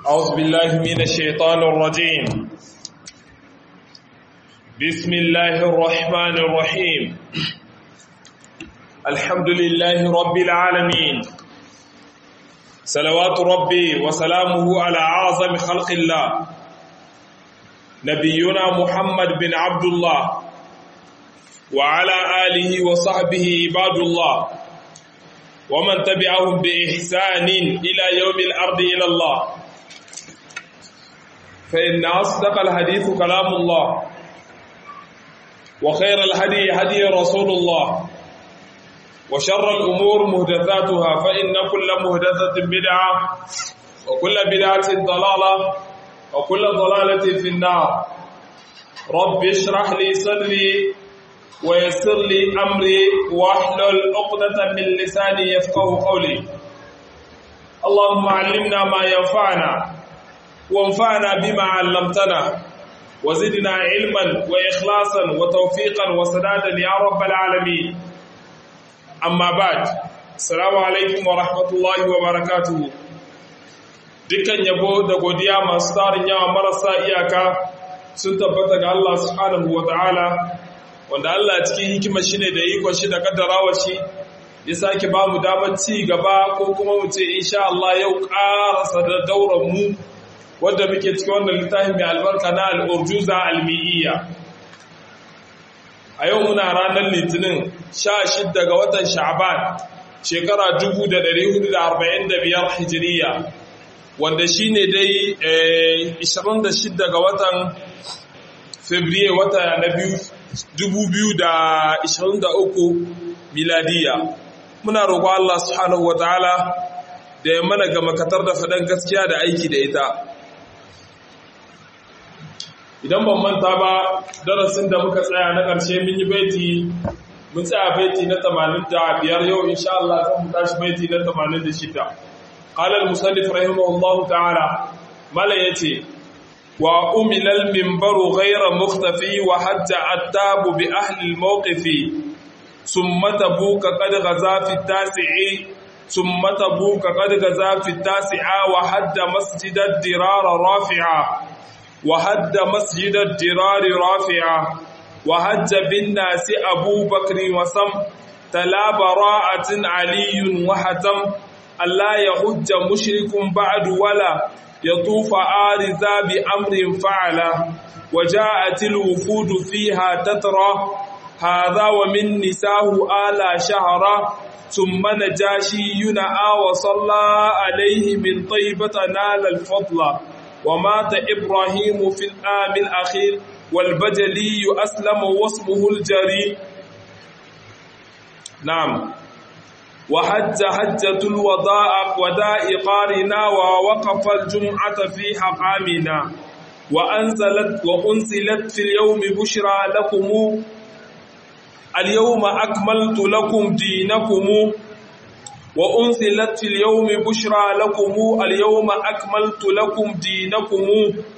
أعوذ بالله من الشيطان الرجيم بسم الله الرحمن الرحيم الحمد لله رب العالمين صلوات ربي وسلامه على أعظم خلق الله نبينا محمد بن عبد الله وعلى آله وصحبه عباد الله ومن تبعهم بإحسان إلى يوم الأرض إلى الله فإن أصدق الحديث كلام الله وخير الهدي هدي رسول الله وشر الأمور مهدثاتها فإن كل مهدثة بدعة وكل بدعة ضلالة وكل ضلالة في النار رب اشرح لي صدري ويسر لي أمري واحلل عقدة من لساني يفقه قولي اللهم علمنا ما ينفعنا وانفعنا بما علمتنا وزدنا علما وإخلاصا وتوفيقا وسدادا يا رب العالمين أما بعد السلام عليكم ورحمة الله وبركاته dukkan yabo da godiya masu tarin yawa marasa iyaka sun tabbata ga Allah subhanahu wa ta'ala wanda Allah cikin hikimar shi ne da ikon shi da kaddarawa shi ya sake ba mu damar ci gaba ko kuma mu ce insha Allah yau ƙarasa da dauran mu wadda muke cikin wannan littafin mai albarka na al'urjuza almi'iyya a yau muna ranar litinin 16 ga watan sha'ban shekara 1445 hijiriya wanda shi ne dai 26 ga watan fabriye wata na biyu 2023 miladiya muna roƙo Allah subhanahu wa ta'ala da ya mana ga makatar da faɗan gaskiya da aiki da ita idan ban manta ba darasin da muka tsaya na ƙarshe mun yi baiti mun tsaya baiti na 85 yau insha Allah zan mu tashi baiti na 86 qala al-musannif rahimahullahu ta'ala mala yace wa umila al-minbaru ghayra mukhtafi wa hatta attabu bi ahli al-mawqifi thumma tabuka qad ghaza fi at-tasi'i thumma tabuka qad ghaza fi at-tasi'a wa hadda masjid ad-dirar rafi'a وهد مسجد الدرار رافعا وهج بالناس أبو بكر وسم تلا براءة علي وحتم ألا يهج مشرك بعد ولا يطوف آرزا بأمر فعلا وجاءت الوفود فيها تترى هذا ومن نساه آلا شهرا ثم نجاشي ينأى وصلى عليه من طيبة نال الفضل ومات إبراهيم في الآم الأخير والبجلي أسلم واسمه الجري نعم وحج حجة الوداء وداء قارنا ووقف الجمعة في حقامنا وأنزلت وأنزلت في اليوم بشرى لكم اليوم أكملت لكم دينكم وأنزلت في اليوم بشرى لكم اليوم أكملت لكم دينكم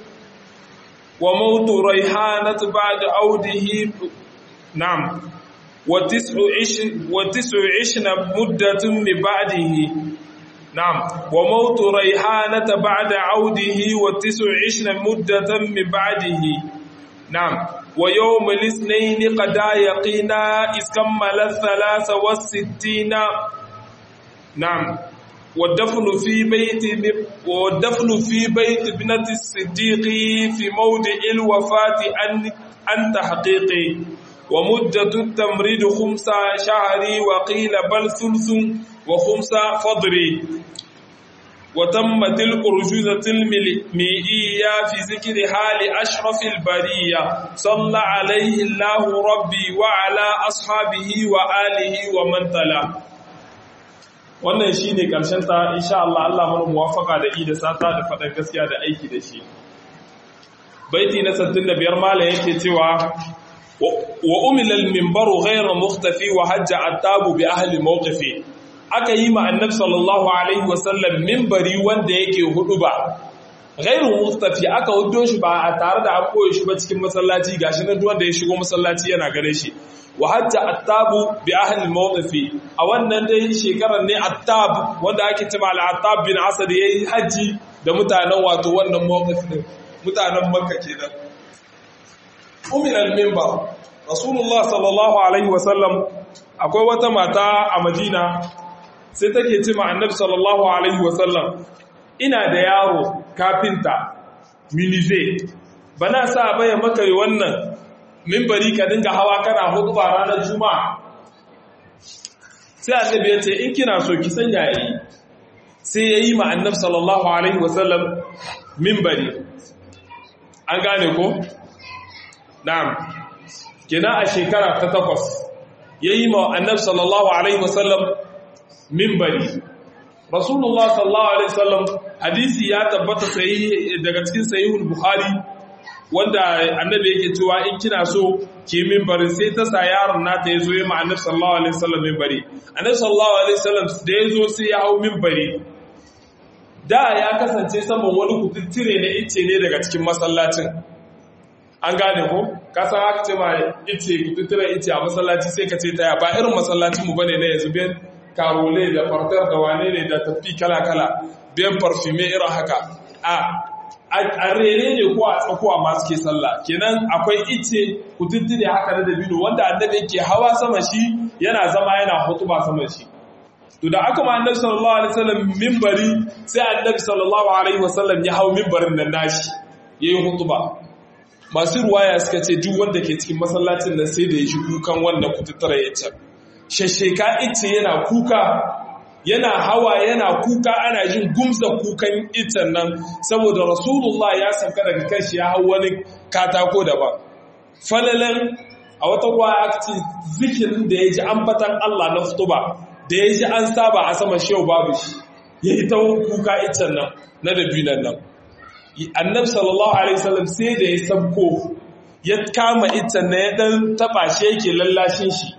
وموت ريحانة بعد عوده نعم وتسع عش وتسع عشنا مدة من بعده نعم وموت ريحانة بعد عوده وتسع عشنا مدة من بعده نعم ويوم الاثنين قد يقينا إذ كمل الثلاث والستين نعم والدفن في بيت والدفن في بيت ابنة الصديق في موضع الوفاة عن عن تحقيق ومدة التمريض خمس شهر وقيل بل ثلث وخمس فضر وتمت الأرجوزة المئية في ذكر حال أشرف البرية صلى عليه الله ربي وعلى أصحابه وآله ومن تلا wannan shi ne ta insha Allah Allah mana muwafaka da i da sata da faɗar gaskiya da aiki da shi baiti na 65 mala yake cewa wa umilal minbaru ghayra mukhtafi wa hajja attabu bi ahli mawqifi aka yi ma annabi sallallahu alaihi wasallam minbari wanda yake hudu ba ghayru mukhtafi aka hudo shi ba a tare da an koyi shi ba cikin masallaci gashi nan duk wanda ya shigo masallaci yana gare shi wa hajja attabu bi ahli mawqifi a wannan dai shekarar ne attab wanda ake cewa al-attab bin asad yayi haji da mutanen wato wannan mawqif din mutanen makka kenan umin al-minbar rasulullah sallallahu alaihi wasallam akwai wata mata a madina sai take ce ma annabi sallallahu alaihi wasallam ina da yaro kafinta minize bana sa baya maka wannan minbari ka dinga hawa kana hutuba ranar juma'a sai annabi ya ce in kina so ki sanya yi sai ya yi ma annabi sallallahu alaihi wasallam minbari an gane ko na'am kina a shekara ta takwas ya yi ma annabi sallallahu alaihi wasallam minbari rasulullah sallallahu alaihi wasallam hadisi ya tabbata sai daga cikin sahihul bukhari wanda annabi yake cewa in kina so ki minbari sai ta sa yaron nata yazo ya ma annabi sallallahu alaihi wasallam minbari annabi sallallahu alaihi wasallam da yazo sai ya hau minbari da ya kasance saman wani kututtire na ice ne daga cikin masallacin an gane ko ka san haka ce ma ice kututtire ice a masallaci sai ka ce taya ba irin masallacin mu bane na yanzu biyan karole da fartar da wane ne da tafi kala-kala biyan parfume irin haka a a rere ne ko a tsakuwa masu ke sallah kenan akwai ice kututtire haka na dabino wanda annabi yake hawa sama shi yana zama yana hutuba sama shi to da aka ma annabi sallallahu alaihi wasallam minbari sai annabi sallallahu alaihi wasallam ya hau minbarin nan nashi yayi hutuba masu ruwaya suka ce duk wanda ke cikin masallacin nan sai da ya shi kukan wannan kututtara ya ce shasheka ice yana kuka yana hawa yana kuka ana jin gumza kukan itan nan saboda rasulullah ya sauka daga kanshi ya hau wani katako daban falalan a wata ruwa aka ce zikirin da ya ji ambatan Allah na futuba da ya ji an saba a sama shehu babu shi ya yi ta kuka itan nan na dabinan nan annab sallallahu alaihi wasallam sai da ya sabko ya kama itan na ya dan taba shi yake lallashin shi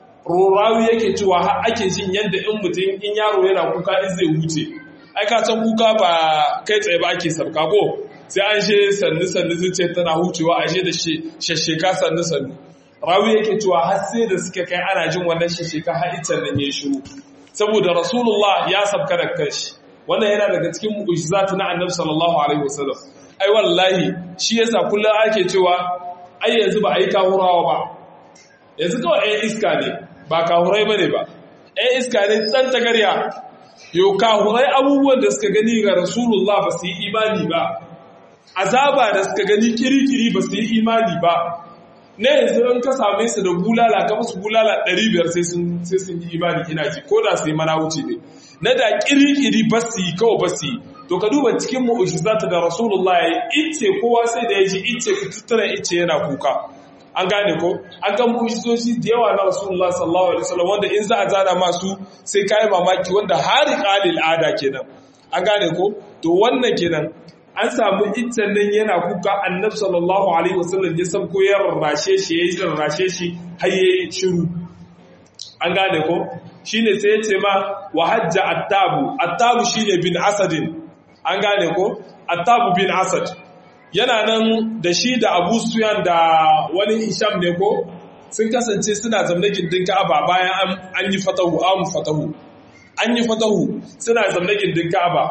rorawi yake cewa har ake jin yadda in mutum in yaro yana kuka in zai huce ai ka san kuka ba kai tsaye ba ake sabka ko sai an she sannu sannu zuciya tana hucewa ashe da shasheka sannu sannu rawi yake cewa har sai da suka kai ana jin wannan shasheka har itan nan ya shiru saboda rasulullah ya sabka da kanshi wannan yana daga cikin mu'jizatu na annabi sallallahu alaihi wasallam ai wallahi shi yasa kullum ake cewa ai yanzu ba ai kahurawa ba yanzu kawai ɗan iska ne ba kahurai bane ba ɗan iska ne tsan tagarya yau kahurai abubuwan da suka gani ga rasulullah ba su yi imani ba azaba da suka gani kirikiri ba su yi imani ba na yanzu in ka same su da bulala ka musu bulala 500 sai sun yi imani ina ji ko da su yi mana wuce ne na da kirikiri ba su yi kawai ba su yi to ka duba cikin mu'ujizata da rasulullah ya yi ice kowa sai da ya ji ice ku tattara ice yana kuka an gane ko an kan mu'ujizoshi da yawa na rasulullah sallallahu alaihi wasallam wanda in za a zana masu sai kai mamaki wanda hari qalil ada kenan an gane ko to wannan kenan an samu iccen nan yana kuka annabi sallallahu alaihi wasallam ya san ko ya rarrashe shi ya yi rarrashe shi har yayi shiru an gane ko shine sai ya ce ma wa hajja attabu attabu shine bin asadin an gane ko attabu bin asad yana nan da shi da abu suyan da wani isham ne ko sun kasance suna zamne gindin ka'aba bayan an yi fatahu an fatahu an yi fatahu suna zamne gindin ka'aba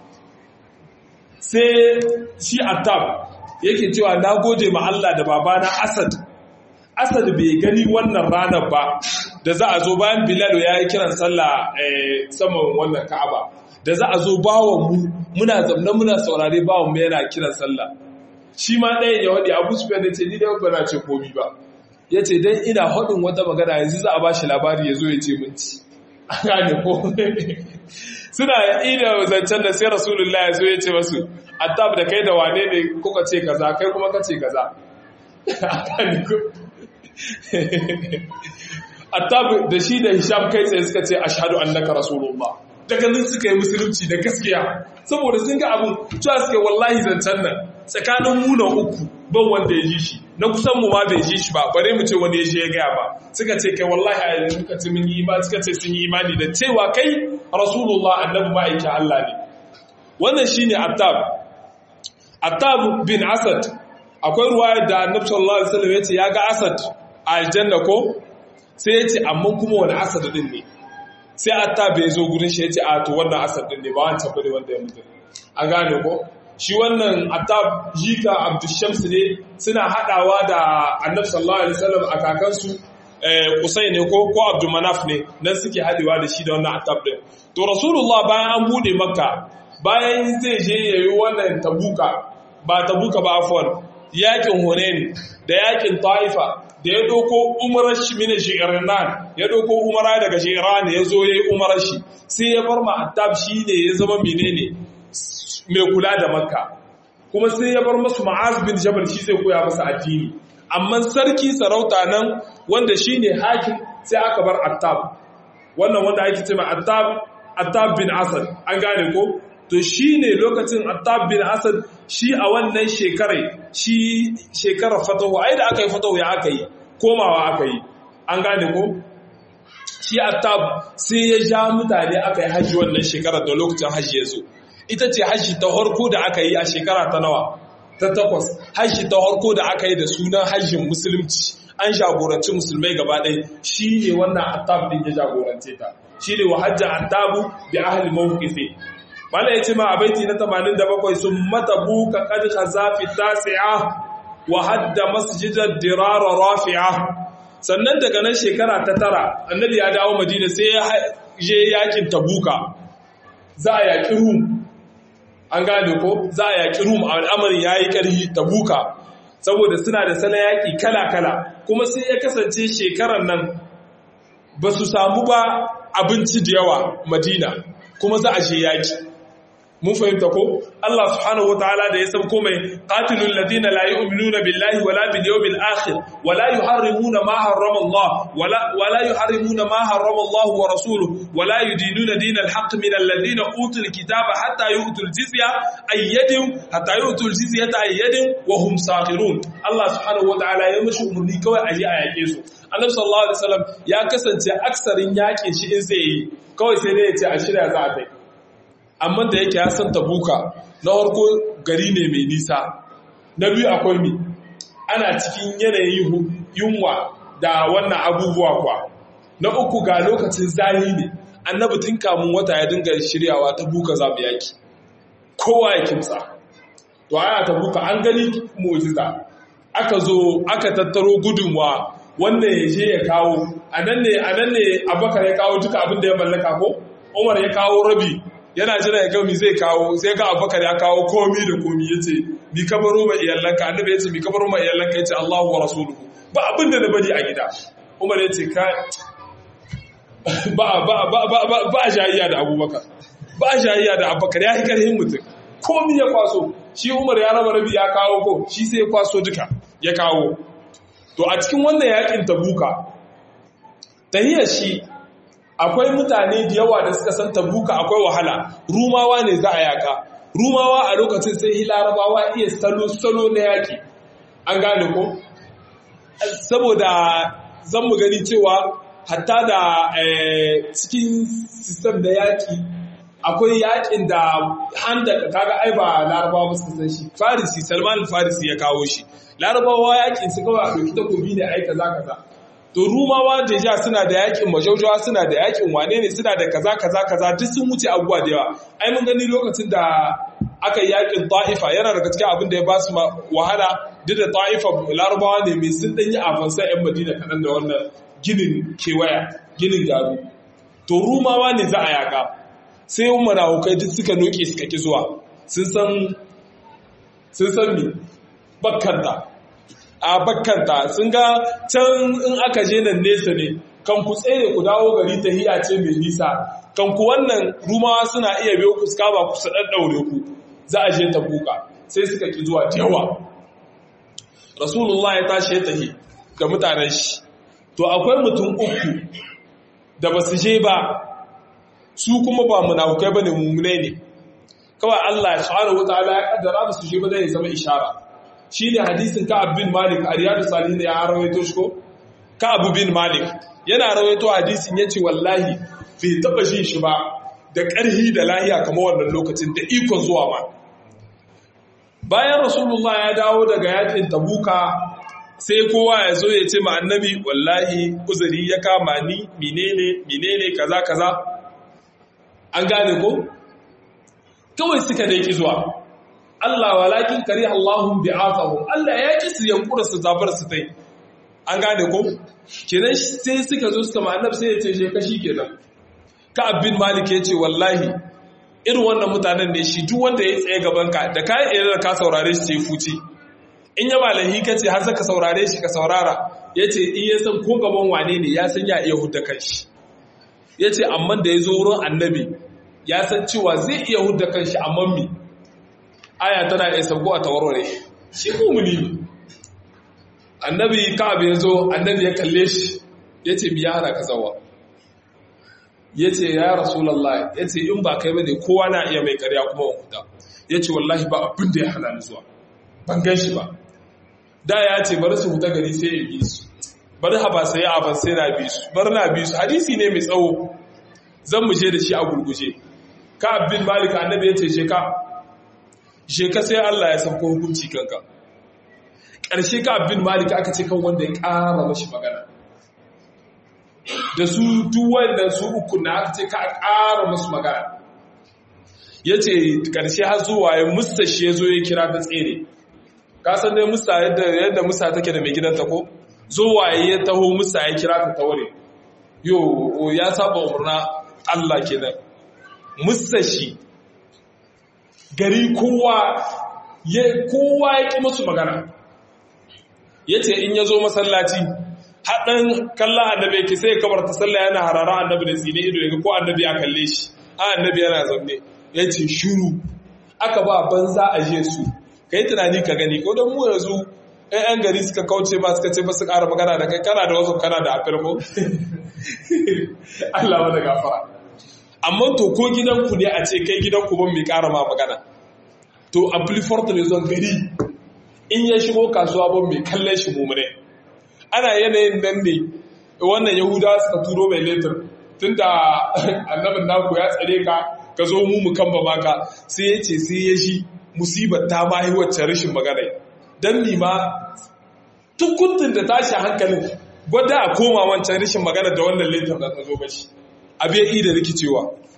sai shi attab yake cewa na gode ma Allah da babana asad asad bai gani wannan ranar ba da za a zo bayan bilal ya yi kiran sallah saman wannan ka'aba da za a zo bawon mu muna zamna muna saurare bawon mu yana kiran sallah shi ma ɗayan ya waɗi abu su ne ce ni da ba na ce komi ba ya ce don ina haɗin wata magana yanzu za a ba shi labari ya zo ya ce minci a gane ko suna ida zancen da sai rasulullah ya zo ya ce masu attab da kai da wane ne kuka ce kaza kai kuma ka ce kaza a gane ko attab da shi da hisham kai tsaye suka ce ashhadu annaka rasulullah daga nan suka yi musulunci da gaskiya saboda sun ga abin cewa suke wallahi zancen nan tsakanin muna uku ban wanda ya ji shi na kusan mu ma bai ji shi ba bare mu ce wani ya je ya gaya ba suka ce kai wallahi a yanzu suka ce mun yi imani suka ce sun yi imani da cewa kai rasulullah annabi ma'aikin Allah ne wannan shine attab attab bin asad akwai ruwaya da annabi sallallahu alaihi wasallam ya ce ya ga asad a aljanna ko sai ya ce amma kuma wani asad din ne sai atta bai zo gurin shi ya ce a to wannan asad din ne ba wancan bane wanda ya mutu a gane ko shi wannan atab jika abdushams ne suna hadawa da annabi sallallahu alaihi wasallam a kakansu kusai ne ko ko abdulmanaf ne nan suke hadewa da shi da wannan atab din to rasulullah bayan an bude makka bayan zai je yayi wannan tabuka ba tabuka ba afwan yakin hunain da yakin taifa da ya doko umarar shi mine shi'irnan ya doko umara daga shi'iran ya zo ya yi umarar shi sai ya bar ma'attab shi ne ya zama menene mai kula da makka kuma sai ya bar masu ma'az bin jabal shi zai koya masa addini amma sarki sarauta nan wanda shi ne hakim sai aka bar attab wannan wanda ake ce ma attab attab bin asad an gane ko to shi ne lokacin attab bin asad shi a wannan shekarai shi shekarar fatahu ai da aka yi fatahu ya aka yi komawa aka yi an gane ko shi attab sai ya ja mutane aka yi hajji wannan shekarar da lokacin hajji ya zo ita ce hajji ta harko da aka yi a shekara ta nawa ta takwas hajji ta harko da aka yi da sunan hajjin musulunci an jagoranci musulmai gaba ɗaya shi ne wannan attab din ya jagorance ta shi ne wa hajji attabu bi ahli mawqifi Mala ya ce ma a baiti na 87 sun mata buka kad khazafi tasi'a wa hadda masjidar dirara rafi'a sannan daga nan shekara ta tara annabi ya dawo madina sai ya je yakin tabuka za a yaki rum an gane ko za a yaki rum al'amarin ya yi ƙarfi tabuka saboda suna da salon yaƙi kala-kala kuma sai ya kasance shekarar nan ba su samu ba abinci da yawa madina kuma za a je yaƙi mun fahimta ko Allah subhanahu wataala da ya sabko mai qatilul ladina la yu'minuna billahi wala bil yawmil akhir wala yuharrimuna ma harrama Allah wala wala yuharrimuna ma harrama Allah wa rasuluhu wala yudinuna dinal haqq min alladhina utul kitaba hatta yu'tul jizya ayyadin hatta yu'tul jizyata ayyadin wa hum saghirun Allah subhanahu wataala ya mishi umurni kawai a yi a yake su Annabi sallallahu alaihi wasallam ya kasance aksarin yakin shi in zai yi kawai sai dai ya ce a shirya za a kai amma da yake ya san tabuka na harko gari ne mai nisa na biyu akwai mi ana cikin yanayin yunwa da wannan abubuwa kwa na uku ga lokacin zahi ne annabi tun kamun wata ya dinga shiryawa tabuka za mu yaki kowa ya kimsa to aya tabuka an gani mu'jiza aka zo aka tattaro gudunwa wanda ya je ya kawo anan ne anan ne abakar ya kawo duka abin da ya mallaka ko umar ya kawo rabi yana jira ya gami zai kawo sai ga abubakar ya kawo komi da komi ya ce mi kabaro ma iyalanka annabi ya ce mi kabaro ma iyalanka ya ce Allahu wa rasuluhu ba abin da na bari a gida Umar ya ce ka ba ba ba ba ba ba jayayya da Abubakar ba jayayya da Abubakar ya yi karhin mutum komi ya kwaso shi Umar ya raba rabi ya kawo ko shi sai ya kwaso duka ya kawo to a cikin wannan yakin tabuka tahiyar shi akwai mutane da yawa da suka san tabuka akwai wahala rumawa ne za a yaka rumawa a lokacin sai larabawa iya salo-salo na yaki an gane ko saboda zan mu gani cewa hatta da cikin sistem da yaki akwai yakin da handa kaga ai ba larabawa ba su san shi farisi salman farisi ya kawo shi larabawa yakin su kawai a ɗauki takobi ne ai kaza kaza to rumawa deja suna da yakin majaujawa suna da yakin wane ne suna da kaza kaza kaza duk sun wuce abubuwa da yawa ai mun gani lokacin da aka yi yakin ta'ifa yana daga cikin abin da ya ba su wahala duk da ta'ifa larabawa ne mai sun ɗanyi afansa yan madina kaɗan da wannan ginin kewaya ginin garu to rumawa ne za a yaka sai yin manahukai duk suka noke suka ki zuwa sun san sun san me bakkanta a bakkanta sun ga can in aka je nan nesa ne kan ku tsere ku dawo gari ta hiya ce mai nisa kan ku wannan rumawa suna iya biyo ku suka ba ku su ɗaɗɗaure ku za a je ta buka sai suka ki zuwa yawa rasulullah ya tashi ya tahi ga mutanen shi to akwai mutum uku da ba su je ba su kuma ba munafukai bane mummunai ne kawai Allah subhanahu wataala ya kaddara ba su je ba zai zama ishara shine hadisin Ka'ab bin Malik a Riyadus Salihin ya rawaito shi ko Ka'ab bin Malik yana rawaito hadisin yace wallahi bai taba jin shi ba da ƙarhi da lahiya kamar wannan lokacin da ikon zuwa ma bayan Rasulullah ya dawo daga yakin Tabuka sai kowa ya zo ya ce ma annabi wallahi uzuri ya kama ni menene menene kaza kaza an gane ko kawai suka dai ki zuwa Allah walakin kari Allahun bi'afahum Allah ya ki su yankura su zabar su tai an gane ko kenan sai suka zo suka ma'annab sai ya ce je kashi kenan ka abin malik ya ce wallahi irin wannan mutanen ne shi duk wanda ya tsaye gaban ka da kayan irin da ka saurare shi sai fuci in ya malahi ka ce har saka saurare shi ka saurara ya ce in ya san ko gaban wane ne ya san ya iya hudda kanshi ya ce amma da ya zo wurin annabi ya san cewa zai iya hudda kanshi amma mi aya tana iya sauko a tawarware shi mumuni ne annabi ka'ab ya zo annabi ya kalle shi ya ce biya hana ka zawa ya ce ya rasulallah ya ce in ba kai ba ne kowa na iya mai karya kuma huta ya ce wallahi ba abin da ya hana ni zuwa ban gan shi ba da ya ce bari su huta gari sai ya bi su bari haba sai ya aban sai na bi su bari na bi su hadisi ne mai tsawo zan mu je da shi a gurguje ka abin malika annabi ya ce je ka je ka sai Allah ya sauko hukunci kanka ƙarshe ka abin malika aka ce kan wanda ya ƙara mashi magana da su duwanda su uku na aka ce ka ƙara masu magana ya ce ƙarshe har zuwa ya musta shi ya zo ya kira ta tsere ka san dai musta yadda musta take da mai gidanta ko zuwa ya taho musta ya kira ta taure yo ya saba umarna Allah kenan musta shi gari kowa ya kowa ya ƙi masu magana ya ce in ya zo masallaci haɗin kallon annabi yake sai kamar ta sallah yana harara annabi da tsine ido yaga ko annabi ya kalle shi a annabi yana zaune ya ce shuru aka ba banza a je su ka yi tunani ka gani ko don mu yanzu ‘yan gari suka kauce ba suka ce ba su ƙara magana da kai kana da wasu kana da afir ko Allah wani gafara amma to ko gidanku ne a ce kai gidanku ban mai ƙara ma magana to amplifort ne zon gari in ya shigo kasuwa ban mai kallon shi mummune ana yanayin nan ne wannan yahuda suka turo mai letter tun da annabin naku ya tsare ka ka zo mu mu kamba maka sai ya ce sai ya shi musibar ta ma yi wacce rashin magana don nima tukuntun da tashi hankalin gwada a koma wancan rashin magana da wannan letter da ta zo bashi abu ya da rikicewa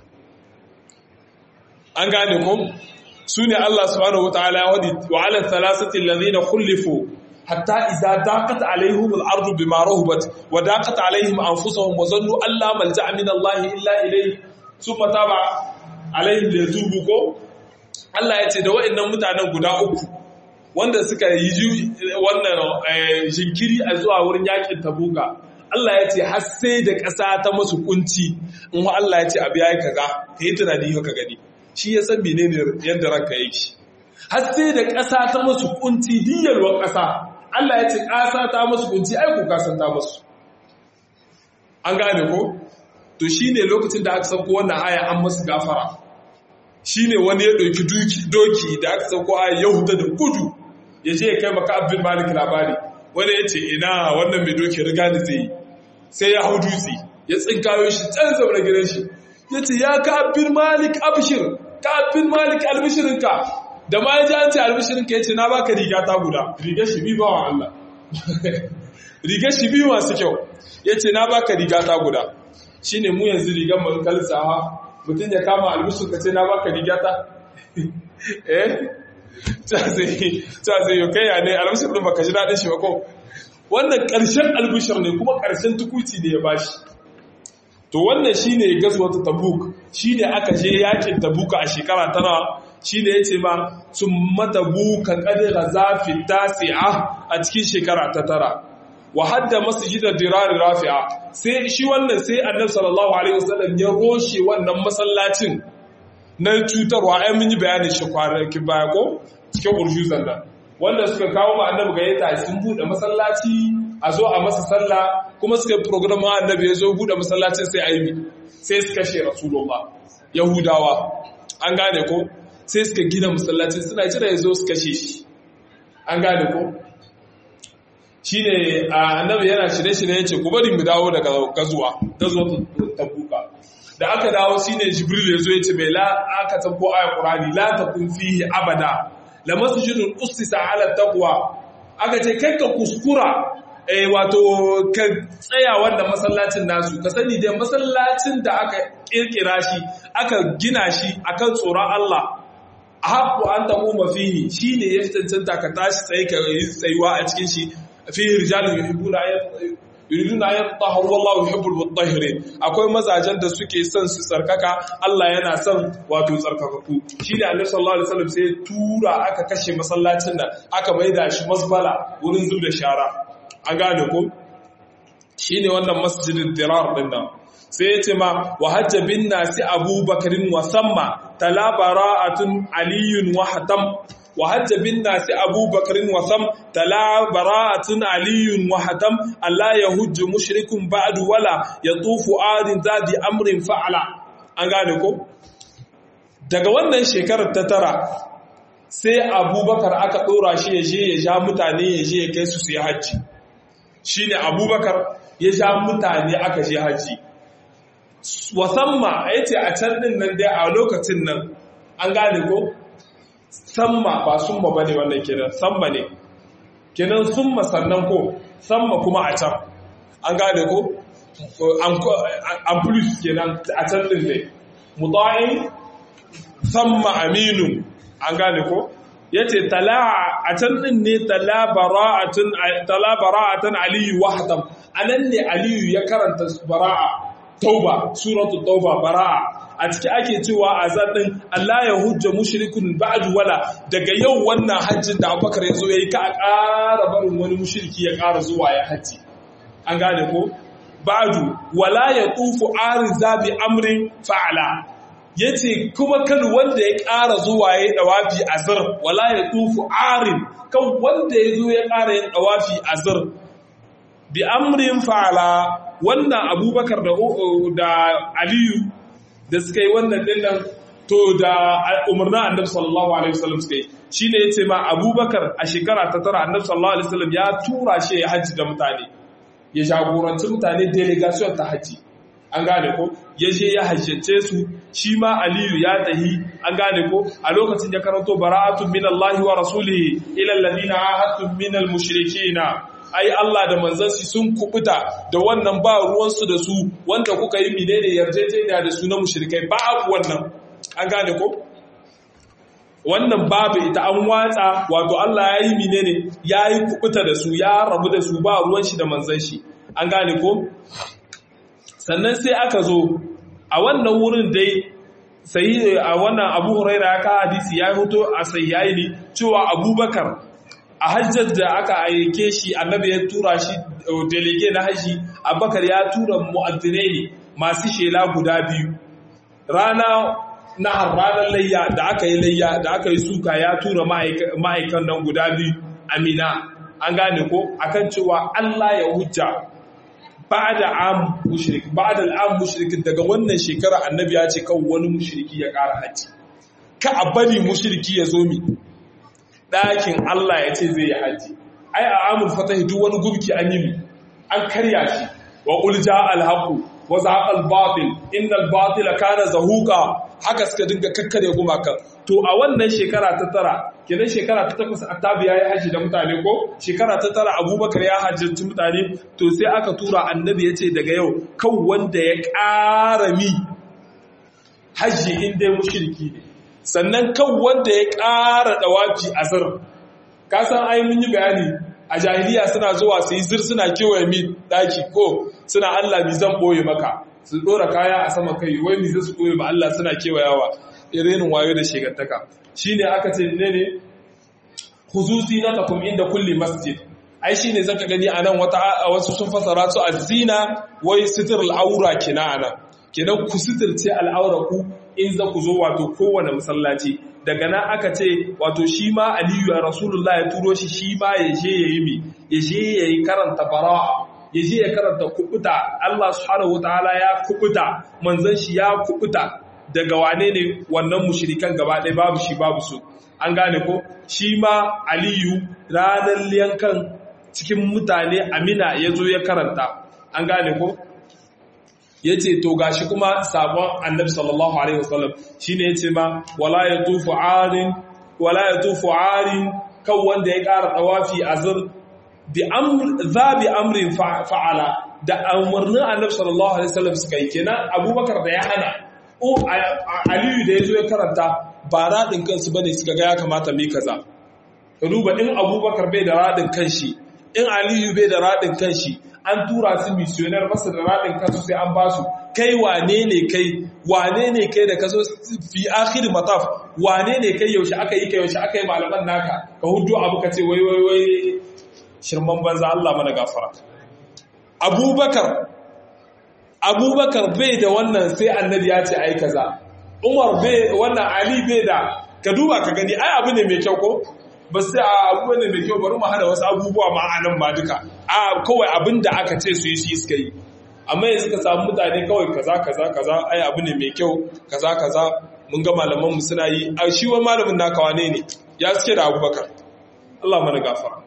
an gane ko su ne Allah subhanahu wa ta'ala ya wadi wa ala thalathati alladhina khulifu hatta idza daqat alaihim al-ardu bima rahabat wa daqat alaihim anfusuhum wa zannu an la malja'a min Allah illa ilayhi thumma taba alaihim liyatubu ko Allah ya ce da waɗannan mutanen guda uku wanda suka yi wannan jinkiri a zuwa wurin yakin tabuka Allah ya ce har sai da ƙasa ta masu kunci in wa Allah ya ce abu yayi kaza kai tunani ka gani shi ya san menene yadda ranka yake har sai da ƙasa ta masu kunci diyarwar ƙasa Allah ya ce ƙasa ta masu kunci ai ku kasan ta masu an gane ko to shine lokacin da aka sauko wannan aya an masu gafara shine wani ya ɗauki doki da aka sauko aya yahuda da gudu ya je ya kai maka abin malik labari wanda ya ce ina wannan mai doki riga da zai yi sai ya hau dutse ya tsinkayo shi can zaune gidan shi ya ce ya ka abin malik abishir ka abin malik albishirinka da ma ya ji an ce albishirinka ya ce na baka riga ta guda riga shi biyu bawan Allah riga shi biyu masu kyau ya ce na baka riga ta guda shi ne mu yanzu rigar mu kalsawa mutum ya kama albishirinka ce na baka riga ta eh ta zai yi kai ne albishir ɗin baka ji daɗin shi ba ko wannan ƙarshen albishir ne kuma ƙarshen tukuci ne ya bashi to wannan shi ne gazwata tabuk shi ne aka je yakin tabuka a shekara tana shi ne ya ce ma sun matabuka ƙadira zafi tasi'a a cikin shekara ta tara wa hadda masjidar dirari rafi'a sai shi wannan sai annabi sallallahu alaihi wasallam ya roshe wannan masallacin na cutarwa ai mun yi bayanin shi kwanakin baya ko cikin urjuzan nan wanda suka kawo ma annabi gayyata sun bude masallaci a zo a masa sallah kuma suka yi program annabi ya zo bude masallacin sai aimi sai suka she rasulullah yahudawa an gane ko sai suka gina masallacin suna jira ya zo suka she shi an gane ko shine annabi yana shirye-shirye ya ce ku bari mu dawo daga gazuwa gazuwa tabuka da aka dawo shine jibril ya zo ya ce mai la aka tabbo aya qur'ani la takun fihi abada la masjidun ustisa ala taqwa aka ce kai ka kuskura eh wato ka tsaya wannan masallacin nasu ka sani dai masallacin da aka kirkira shi aka gina shi akan tsoron Allah ahabbu an taquma fihi shine ya cancanta ka tashi tsaye ka yi tsayuwa a cikin shi fihi rijalun yuhibbuna yuriduna an yatahharu wallahu yuhibbul mutahhirin akwai mazajen da suke son su tsarkaka Allah yana son wato tsarkakaku shine Annabi sallallahu alaihi wasallam sai tura aka kashe masallacin da aka maida shi masbala wurin zub da shara an gane ko shine wannan masjidin dirar din nan sai ya ce ma wa hajja bin nasi abubakarin wa samma tala bara'atun aliyun wa hatam wa hajja bin nasi abubakarin wa sam tala bara'atun aliyun wa hatam Allah ya hujju mushrikun ba'du wala ya tufu adin zadi amrin fa'ala an gane ko daga wannan shekarar ta tara sai abubakar aka ɗora shi ya je ya ja mutane ya je ya kai su su yi hajji shine abubakar ya ja mutane aka je hajji wasamma ya ce a can ɗin nan dai a lokacin nan an gane ko samma ba summa ba ne wannan kenan samma ne kenan summa sannan ko samma kuma a can an gane ko an plus kenan a can ɗin ne mutu'in samma aminu an gane ko ya ce a can ɗin ne talabara'atun aliyu wahatam a nan ne aliyu ya karanta bara'a tauba suratul tauba bara'a a ciki ake cewa a zaɗin Allah ya hujja mushrikun ba'du wala daga yau wannan hajjin da Abubakar ya zo yayi ka a ƙara barin wani mushriki ya ƙara zuwa ya hajji an gane ko ba'du wala ya tufu ariza bi amrin fa'ala yace kuma kan wanda ya ƙara zuwa ya dawafi azr wala ya tufu arin kan wanda ya zo ya ƙara yin dawafi azr bi amrin fa'ala wannan abubakar da aliyu da suka yi wannan dinnan to da umarna annabi sallallahu alaihi wasallam suka yi shine yace ma abubakar a shekara ta tara annabi sallallahu alaihi wasallam ya tura shi ya haji da mutane ya jagoranci mutane delegation ta haji an gane ko ya je ya hajjace su shi ma aliyu ya tahi an gane ko a lokacin ya karanto bara'atun minallahi wa rasulihi ila alladhina ahadtum minal mushrikeena ai Allah da manzansi sun kubuta da wannan ba ruwansu da su wanda kuka yi menene yarjejeniya da su na mushrikai babu wannan an gane ko wannan babu ita an watsa wato Allah ya yi menene ya yi kubuta da su ya rabu da su ba ruwan shi da manzan shi an gane ko sannan sai aka zo a wannan wurin dai sai a wannan Abu Huraira ya ka hadisi ya hoto a sayyayi cewa Abubakar a hajjar da aka aike shi annabi ya tura shi delege na haji abakar ya tura mu'addinai ne masu shela guda biyu rana na ranar layya da aka yi layya da aka yi suka ya tura ma'aikan nan guda biyu amina an gane ko akan cewa Allah ya hujja ba da am mushrik ba da al'am mushrikin daga wannan shekara annabi ya ce kan wani mushriki ya ƙara haji ka a bari mushriki ya zo mi ɗakin Allah ya ce zai yi haji ai a amur fatahi duk wani gubki an yi an karya shi wa ulja alhaqu wa zaqa albatil innal batila kana zahuqa haka suka dinga kakkare gumaka to a wannan shekara ta tara kenan shekara ta takwas attabi yayi haji da mutane ko shekara ta tara abubakar ya hajjanci mutane to sai aka tura annabi ya ce daga yau kan wanda ya ƙara mi haji in dai mushriki ne sannan kan wanda ya ƙara ɗawafi a zir kasan ai mun yi bayani a jahiliya suna zuwa su yi zir suna kewaye mi ɗaki ko suna Allah mi zan ɓoye maka su ɗora kaya a sama kai wai mi zai su ɓoye ba Allah suna kewayawa irin wayo da shegantaka shi ne aka ce ne ne huzuzi na takum inda kulli masjid ai shi ne zaka gani a nan wasu sun fasara su a zina wai sitir al'aura kina a nan kenan ku sitirce al'aura ku in za ku zo wato kowane masallaci daga nan aka ce wato shi ma aliyu ya rasulullah ya turo shi shi ma ya je ya yi mi ya je ya yi karanta bara'a ya je ya karanta kubuta Allah subhanahu wataala ya kubuta manzon shi ya kubuta daga wane ne wannan mushrikan gaba ɗaya babu shi babu su an gane ko shi ma aliyu ranar yankan cikin mutane amina ya zo ya karanta an gane ko ya ce to gashi kuma sabon annabi sallallahu alaihi wasallam shine ya ce ma wala ya tufu arin wala ya tufu arin kan wanda ya ƙara tawafi azur bi amr za bi amrin fa'ala da umarnin annabi sallallahu alaihi wasallam suka yi kenan abubakar da ya hana o aliyu da ya zo ya karanta ba radin kansu bane suka ga ya kamata mu kaza ka duba in abubakar bai da radin kanshi in aliyu bai da radin kanshi an tura su missioner basu da radin kansu sai an basu kai wane ne kai wane ne kai da ka zo fi akhir mataf wane ne kai yaushe aka yi kai yaushe aka yi malaman naka ka hudu abu ka ce wai wai wai shirman banza Allah mana gafara abubakar abubakar bai da wannan sai annabi ya ce ai kaza umar bai wannan ali bai da ka duba ka gani ai abu ne mai kyau ko ba sai a abu ne mai kyau bari mu hada wasu abubuwa ma a nan ma duka a kawai abin da aka ce su yi shi suka yi amma yanzu ka samu mutane kawai kaza kaza kaza ai abu ne mai kyau kaza kaza mun ga malaman mu suna yi a shi wa malamin naka wane ne ya suke da abubakar Allah mana gafara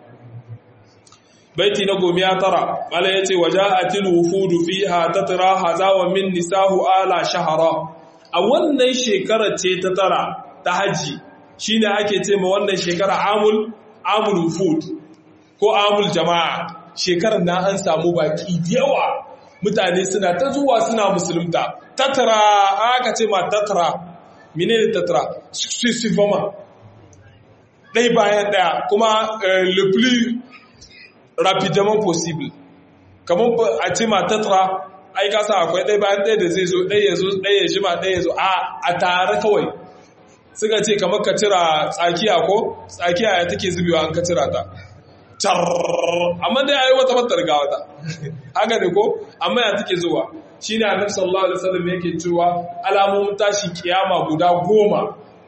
baiti na gomi ya tara mala yace waja'atil wufudu fiha tatra haza wa min nisahu ala shahara a wannan shekarar ce ta tara ta haji shine ake ce ma wannan shekara amul amul wufud ko amul jama'a shekarar na an samu baki yawa mutane suna ta zuwa suna musulunta tatra aka ce ma tatra menene tatra successivement dai bayan daya kuma le plus rapidement possible kamar a ce ma tatra ai kasa akwai ɗaya bayan ɗaya da zai zo ɗaya ya zo ɗaya ya jima ɗaya ya zo a tare kawai suka ce kamar ka cira tsakiya ko tsakiya ya take zubewa an ka cira ta car amma dai ayi wata batar ga wata haka ne ko amma ya take zuwa shine annabi sallallahu alaihi wasallam yake cewa alamomin tashi kiyama guda goma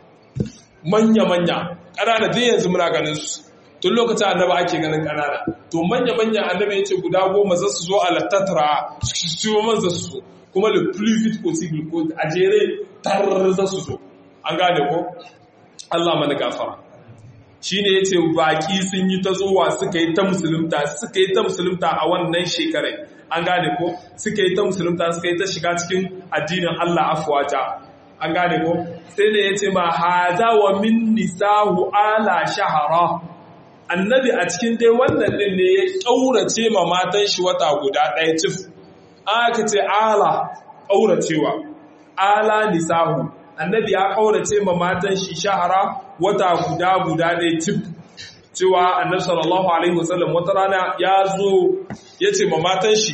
manya manya ƙanana dai yanzu muna ganin su tun lokacin annaba ake ganin ƙanana to manya-manya annaba ya ce guda goma za su zo a lattatra su man za su zo kuma le plus vite possible ko a jere tar za su zo an gane ko Allah mana gafara shi ne ya ce baƙi sun yi ta zuwa suka yi ta musulunta suka yi ta musulunta a wannan shekarai an gane ko suka yi ta musulunta suka yi ta shiga cikin addinin Allah afwaja an gane ko sai ne ya ce ma haza wa min nisahu ala shahara annabi a cikin dai wannan din ne ya ƙaurace ma matan shi wata guda ɗaya cif aka ce ala ƙauracewa ala nisahu annabi ya ƙaurace ma matan shi shahara wata guda guda ɗaya cif cewa annabi sallallahu alaihi wasallam wata rana ya zo ya ce ma matan shi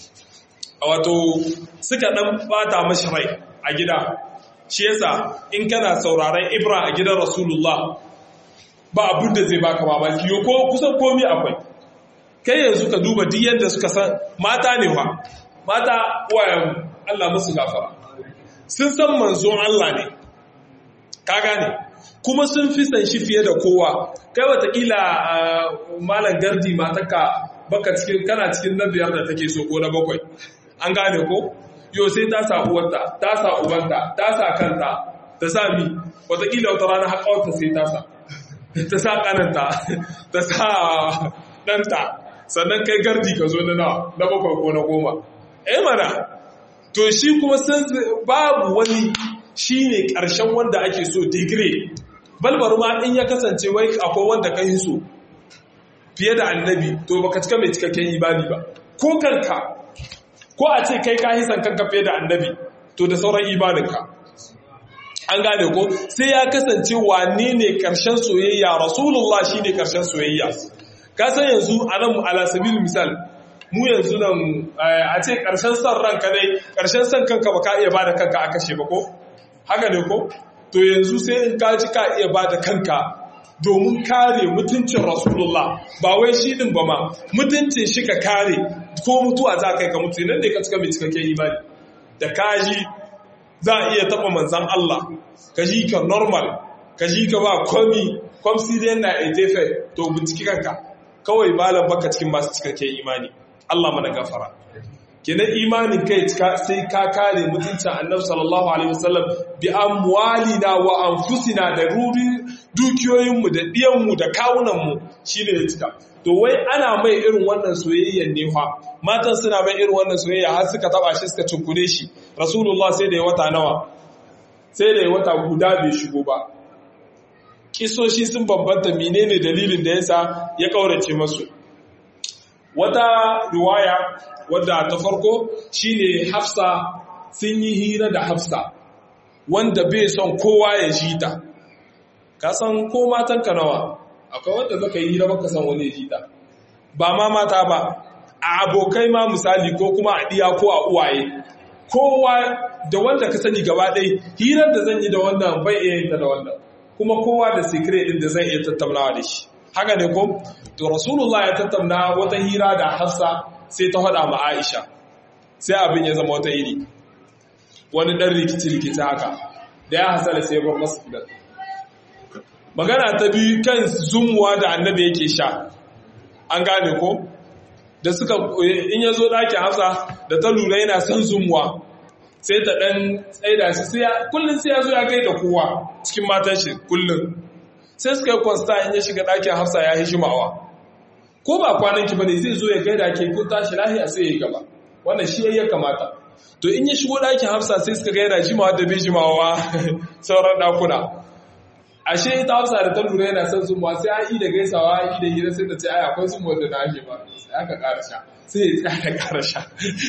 wato suka ɗan bata mashi rai a gida shi yasa in kana sauraron ibra a gidan rasulullah ba abin da zai baka mamaki ko kusan komi akwai kai yanzu ka duba duk yadda suka san mata ne wa mata wayan Allah musu gafara sun san manzon Allah ne ka gane kuma sun fi san shi fiye da kowa kai watakila malam gardi mataka baka cikin kana cikin na biyar da take so ko na bakwai an gane ko yo sai ta sa uwarta ta sa ubanta ta sa kanta ta sa mi watakila wata rana haƙawarta sai ta sa ta sa kananta ta sa ɗanta sannan kai gardi ka zo na nawa na bakwai ko na goma eh mana to shi kuma san babu wani shi ne ƙarshen wanda ake so digire balbar ma in ya kasance wai akwai wanda ka yi so fiye da annabi to baka cika mai cikakken ibadi ba ko kanka ko a ce kai ka hisan kanka fiye da annabi to da sauran ibadinka an gane ko sai ya kasance wane ne karshen soyayya rasulullah shi ne karshen soyayya ka san yanzu a nan alasabil misal mu yanzu nan a ce karshen son ranka dai karshen son kanka ba ka iya ba da kanka a kashe ba ko haka ne ko to yanzu sai in ka ci ka iya ba da kanka domin kare mutuncin rasulullah ba wai shi din ba ma mutuncin shi ka kare ko mutuwa za ka yi ka mutu nan ne ka cika mai cikakken imani da kaji za a iya taɓa manzan Allah ka ji ka normal ka ji ka ba komi kwamsiriyan na ejefe to binciki kanka kawai malam baka cikin masu cikakken imani Allah mana gafara kenan imanin kai sai ka kare mutuncin annabi sallallahu alaihi wasallam bi amwalina wa anfusina da ruri dukiyoyinmu da diyanmu da kawunanmu shine ya cika to wai ana mai irin wannan soyayyen ne fa matan suna mai irin wannan soyayya har suka taba shi suka cinkune shi rasulullah sai da ya wata nawa sai da ya wata guda bai shigo ba kisoshi sun bambanta menene dalilin da yasa ya kaurace masu wata riwaya wadda ta farko shine hafsa sun yi hira da hafsa wanda bai son kowa ya ji ta ka san ko matan ka nawa akwai wanda zaka yi hira baka san wani ji ta ba ma mata ba a abokai ma misali ko kuma a diya ko a uwaye kowa da wanda ka sani gaba ɗaya hirar da zan yi da wannan bai iya yin ta da wannan kuma kowa da secret din da zan iya tattaunawa da shi haka ne ko to rasulullah ya tattauna wata hira da hafsa sai ta faɗa ma aisha sai abin ya zama wata iri wani ɗan rikici-rikici haka da ya hasala sai bar masu gidan magana ta biyu kan zumuwa da annabi yake sha an gane ko da suka in ya zo ɗakin hafsa da ta lura yana son zumuwa sai ta ɗan tsaida shi kullum sai ya zo ya gai da kowa cikin matan shi kullum sai suka yi kwasta in ya shiga ɗakin hafsa ya yi shimawa ko ba kwananki ba ne zai zo ya gaida ke kun tashi lahiya sai ya yi gaba wannan shi ya kamata to in ya shigo ɗakin hafsa sai suka gaida jimawa da bai jimawa sauran ɗakuna ashe ita hafsa da ta lura yana son zumuwa sai an yi da gaisawa an yi da hira sai ta ce ai akwai zumuwa da na ake ba sai aka ƙara sha sai ya tsaya ƙara sha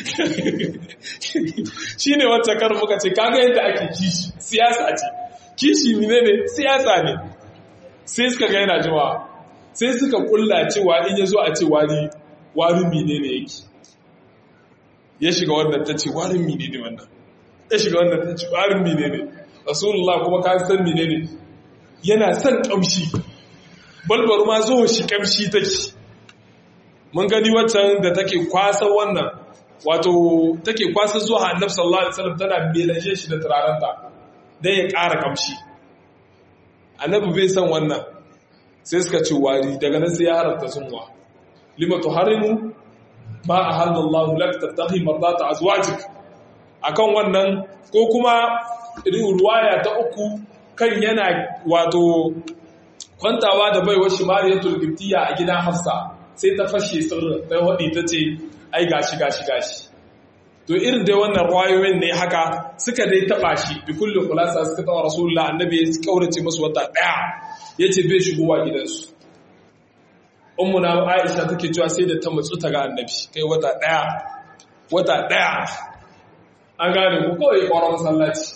shi ne wacce kar muka ce kaga yadda ake kishi siyasa ce kishi ne ne siyasa ne sai suka ga yana jimawa sai suka kulla cewa in ya zo a ce wari wari mine ne yake ya shiga wannan ta ce warin mine ne wannan ya shiga wannan ta ce warin mine ne rasulullah kuma ka san mine ne yana son kamshi balbar ma zo shi kamshi take mun gani waccan da take kwasa wannan wato take kwasa zuwa annabi sallallahu alaihi wasallam tana melaje shi da turarenta dan ya ƙara kamshi annabi bai san wannan sai suka ce wari daga nan sai ya haramta sunwa lima tuharimu ma ahallallahu lak tattahi mardata azwajik akan wannan ko kuma ruwaya ta uku kan yana wato kwantawa da baiwar shi mariyatul giftiya a gidan hafsa sai ta fashe sirrin ta wadi ta ce ai gashi gashi gashi to irin dai wannan ruwayoyin ne haka suka dai taba shi bi kullu khulasa suka tawa rasulullah annabi ya kaurace musu wata daya yace bai shigowa gidansu ummu na aisha take cewa sai da ta mutsu ta ga annabi kai wata daya wata daya an gane ku kawai ƙwarar masallaci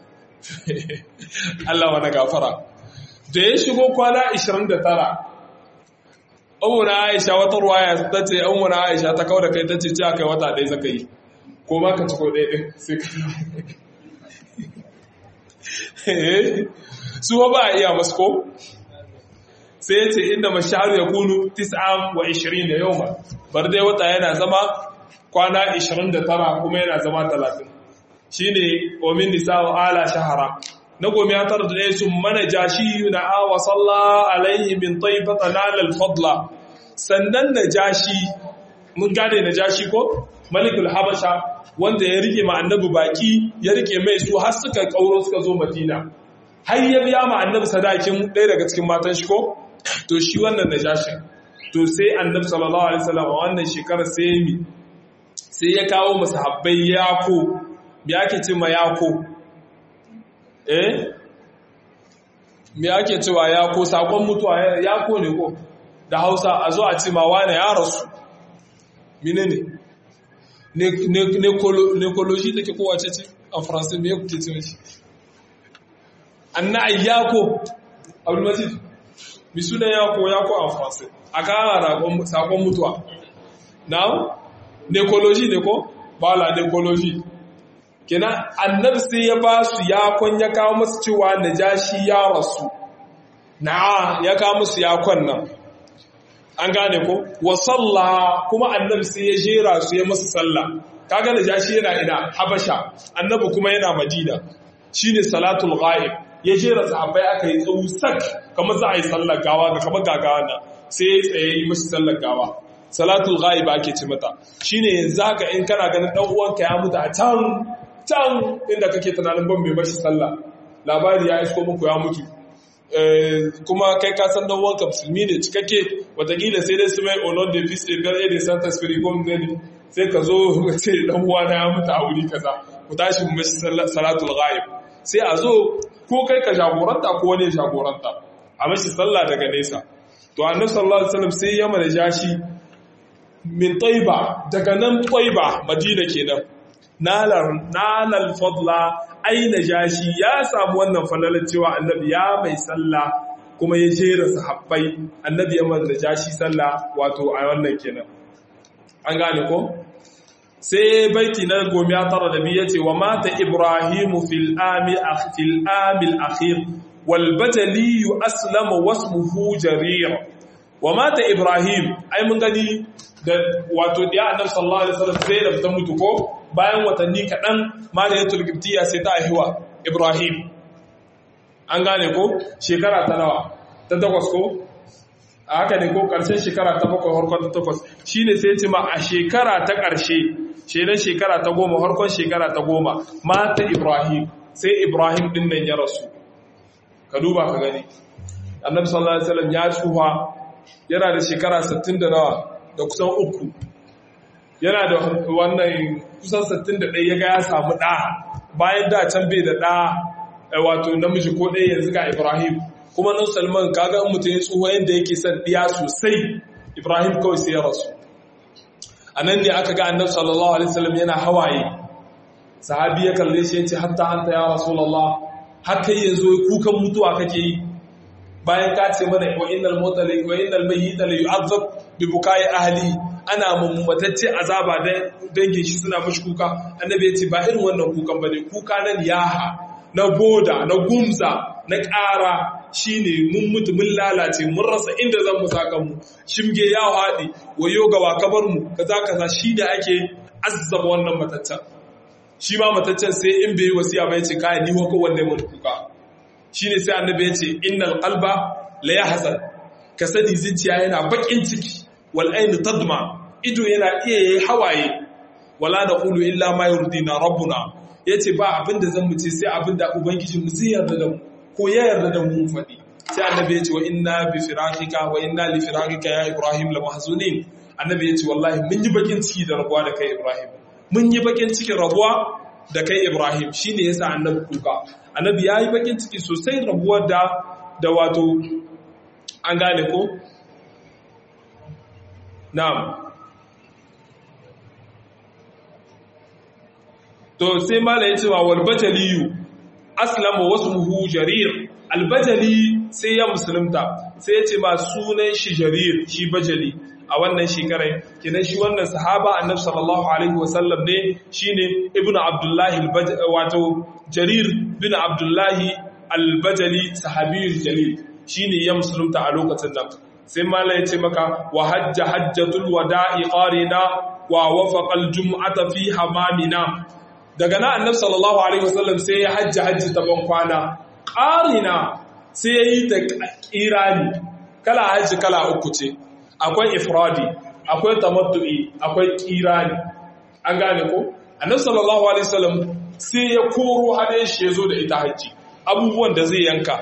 Allah wani gafara da ya shigo kwana 29 ummu na aisha wata ruwaya ta ce ummu na aisha ta kawo da kai ta ce ce kai wata ɗaya zaka yi ko ma ka ci ko ɗaya ɗin sai ka su ba a iya masu ko sai ya ce inda mashahar ya kunu tis'am wa 20 da yau ma bar dai wata yana zama kwana 29 kuma yana zama 30 shi ne omin nisa wa ala shahara na gomi ya tara da ɗaya sun mana jashi na awa salla alaihi min taifata nalal fadla sannan na jashi mun gane na jashi ko malikul habasha wanda ya rike ma annabi baki ya rike mai su har suka kauro suka zo madina har ya biya ma annabi sadakin ɗaya daga cikin matan shi ko to shi wannan na jashi to sai annabi sallallahu alaihi wasallam a wannan shekarar sai mi sai ya kawo masahabbai yako me ake ce ma yako eh me ake cewa yako sakon mutuwa yako ne ko da Hausa a zo a ce ma wane ya rasu menene necology take kowace ce a faransa me kuke ce shi anna yako abul majid mi suna yako yako a faransa a kara sakon mutuwa now necology ne ko bala necology kenan annabi sai ya ba su yakon ya kawo musu cewa najashi ya rasu na ya kawo musu yakon nan an gane ko wa salla kuma annabi sai ya jera su ya musu sallah kaga najashi yana ina habasha annabi kuma yana madina shine salatul ghaib ya jera sahabbai aka yi tsawu sak kamar za a yi sallar gawa ga kamar gagawa na sai ya tsaye yi musu sallar gawa salatul ghaib ake ce mata shine yanzu haka in kana ganin dan uwanka ya mutu a can can inda kake tunanin ban mai bashi sallah labari ya isko muku ya mutu kuma kai ka san dan wanka musulmi ne cikakke watakila sai dai su mai honor de fils et père et de saint esprit gom ne sai ka zo ka ce dan uwa na ya mutu a wuri kaza ku tashi mu mashi salatul ghaib sai a zo ko kai ka jagoranta ko wani jagoranta a mashi sallah daga nesa to annabi sallallahu alaihi wasallam sai ya mana jashi min taiba daga nan taiba madina kenan nalal fadla aina jashi ya samu wannan falalar cewa annabi ya mai sallah kuma ya jera sahabbai annabi ya manzo jashi sallah wato a wannan kenan an gane ko sai baiti na gomiya tara da biyu yace wa mata ibrahimu fil ami fil amil akhir wal bajali aslama wasmuhu jarir wa mata ibrahim ai mun gani da wato da annabi sallallahu alaihi wasallam sai da ta mutu ko bayan watanni kadan mariyatul qibtiyya sai ta haihuwa ibrahim an gane ko shekara ta nawa ta takwas ko a haka ne ko karshen shekara ta bakwai harkon ta takwas shine sai ce ma a shekara ta karshe shedan shekara ta goma harkon shekara ta goma mata ibrahim sai ibrahim din nan ya rasu ka duba ka gani annabi sallallahu alaihi wasallam ya tsufa yana da shekara 60 da nawa da kusan uku yana da wannan kusan 61 ya ga ya samu ɗa bayan da can bai da ɗa wato namiji ko ɗaya yanzu ga ibrahim kuma nan salman kaga in mutum ya tsuwa yadda yake son ɗiya sosai ibrahim kawai sai ya rasu a nan ne aka ga annabi sallallahu alaihi wasallam yana hawaye sahabi ya kalle shi yace hatta anta ya rasulullah har kai yanzu kukan mutuwa kake yi bayan ka ce mana wa innal mutali wa innal mayyita la yu'azzab bi bukai ahli ana mummatacce azaba da dangin shi suna mashi kuka annabi ya ce ba irin wannan kukan bane kuka na niyaha na boda na gumza na ƙara shine mun mutu mun lalace mun rasa inda zan mu saka mu shimge ya haɗi wayo ga wakabar mu kaza kaza shi da ake azzaba wannan mataccen shi ma mataccen sai in bai wasiya ba yace kai ni hoko wanda mun kuka shine sai annabi ya ce innal qalba la yahzan ka sani zuciya yana bakin ciki wal ainu tadma ido yana iya yayi hawaye wala naqulu illa ma yurdina rabbuna yace ba abinda zan muce sai abinda ubangiji mu zai yarda da mu ko ya yarda da mu fadi sai annabi ya ce wa inna bi firaqika wa inna li firaqika ya ibrahim la mahzunin annabi ya ce wallahi mun yi bakin ciki da rabuwa da kai ibrahim mun yi bakin cikin rabuwa da kai ibrahim shine yasa annabi kuka annabi ya yi bakin ciki sosai rabuwar da da wato an gane ko na'am to sai mala ya ce wa walbajaliyu aslama wasmuhu jarir albajali sai ya musulunta sai ya ce ma sunan shi jarir shi bajali a wannan shekarar kinan shi wannan sahaba annabi sallallahu alaihi wasallam ne shine ibnu abdullahi wato jarir bin abdullahi albajali sahabiyul jalil shine ya musulunta a lokacin nan sai mala ya ce maka wa hajja hajjatul wada'i qarina wa wafaqa aljum'ata fi hamamina daga na annabi sallallahu alaihi wasallam sai ya hajji hajji ta ban kwana qarina sai ya yi ta kirani kala hajji kala uku ce akwai ifradi akwai tamattu'i akwai kirani an gane ko annabi sallallahu alaihi wasallam sai ya koro hadayen shi ya zo da ita hajji abubuwan da zai yanka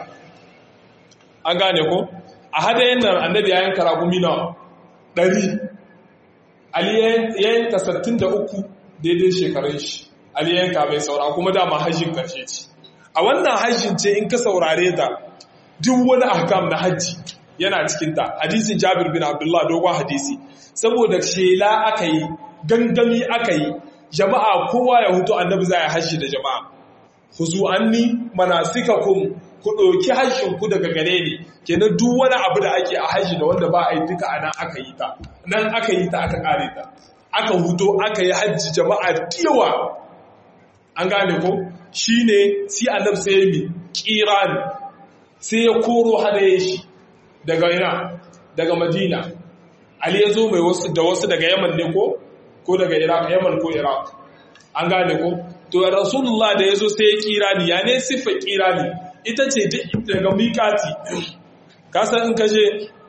an gane ko a hadayen nan annabi ya yanka ragumi na ɗari ali ya yanka sattin da uku daidai shekarun shi ali ya yanka mai saura kuma dama hajjin karshe ce a wannan hajjin ce in ka saurare ta duk wani ahkam na hajji yana cikinta hadisin jabir bin abdullah dogon hadisi saboda shela aka yi gangami aka yi jama'a kowa ya hutu annabi za ya hajji da jama'a huzu anni manasikakum ku ɗauki hajjin ku daga gare ni kenan duk wani abu da ake a hajji da wanda ba a yi duka a nan aka yi ta nan aka yi ta aka kare ta aka huto aka yi hajji jama'a yawa an gane ko shine si annab sai mi kirani sai ya koro hadaye shi daga ina daga madina ali ya zo mai wasu da wasu daga yaman ne ko ko daga iraq yaman ko iraq an gane ko to rasulullah da ya zo sai ya kirani ya ne siffa kirani ita ce daga mikati kasan in kashe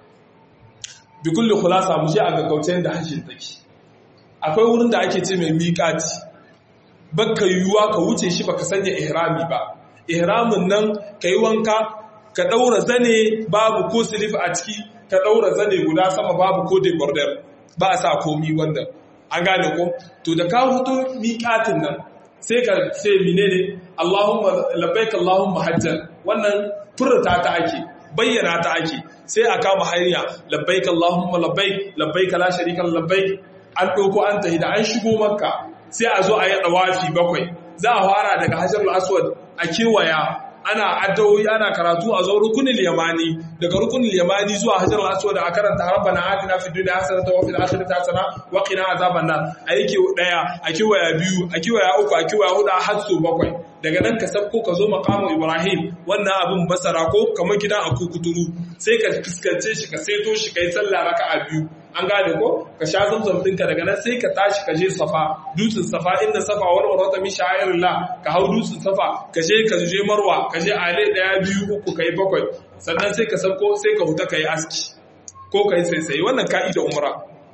bi kulli khulasa mu je a gaggaucen da hashin take akwai wurin da ake ce mai mikati baka yiwuwa ka wuce shi baka sanya ihrami ba ihramin nan ka yi wanka ka ɗaura zane babu ko silif a ciki ka ɗaura zane guda sama babu ko de border ba a sa komi wanda an gane ko to da ka hutu miƙatin nan sai ka ce menene Allahumma labbaik Allahumma hajjan wannan furta ta ake bayyana ta ake sai a kama hanya labbaik Allahumma labbaik labbaik la sharika labbaik an ɗauko an tahi da an shigo makka sai a zo a yi ɗawafi bakwai za a fara daga hajjar aswad a kewaya ana addawoyi ana karatu a zo rukunin yamani daga rukunin yamani zuwa hajar al-aswad a karanta rabbana atina fid dunya hasanatan wa fil akhirati hasanatan wa qina azaban nar a yake daya a kiwaya biyu a kiwaya uku a kiwaya hudu har so bakwai daga nan ka sabko ka zo maqamu ibrahim wannan abin basara ko kamar gidan a kukuturu sai ka fuskance shi ka saito shi kai sallah raka'a biyu an gane ko ka sha zamzam ɗinka daga nan sai ka tashi ka je safa dutsen safa inda safa wani warwata min sha'irillah ka hau dutsen safa ka je ka je marwa ka je ale ɗaya biyu uku ka yi bakwai sannan sai ka sauko sai ka huta ka yi aski ko ka yi saisaye wannan ka'i da umra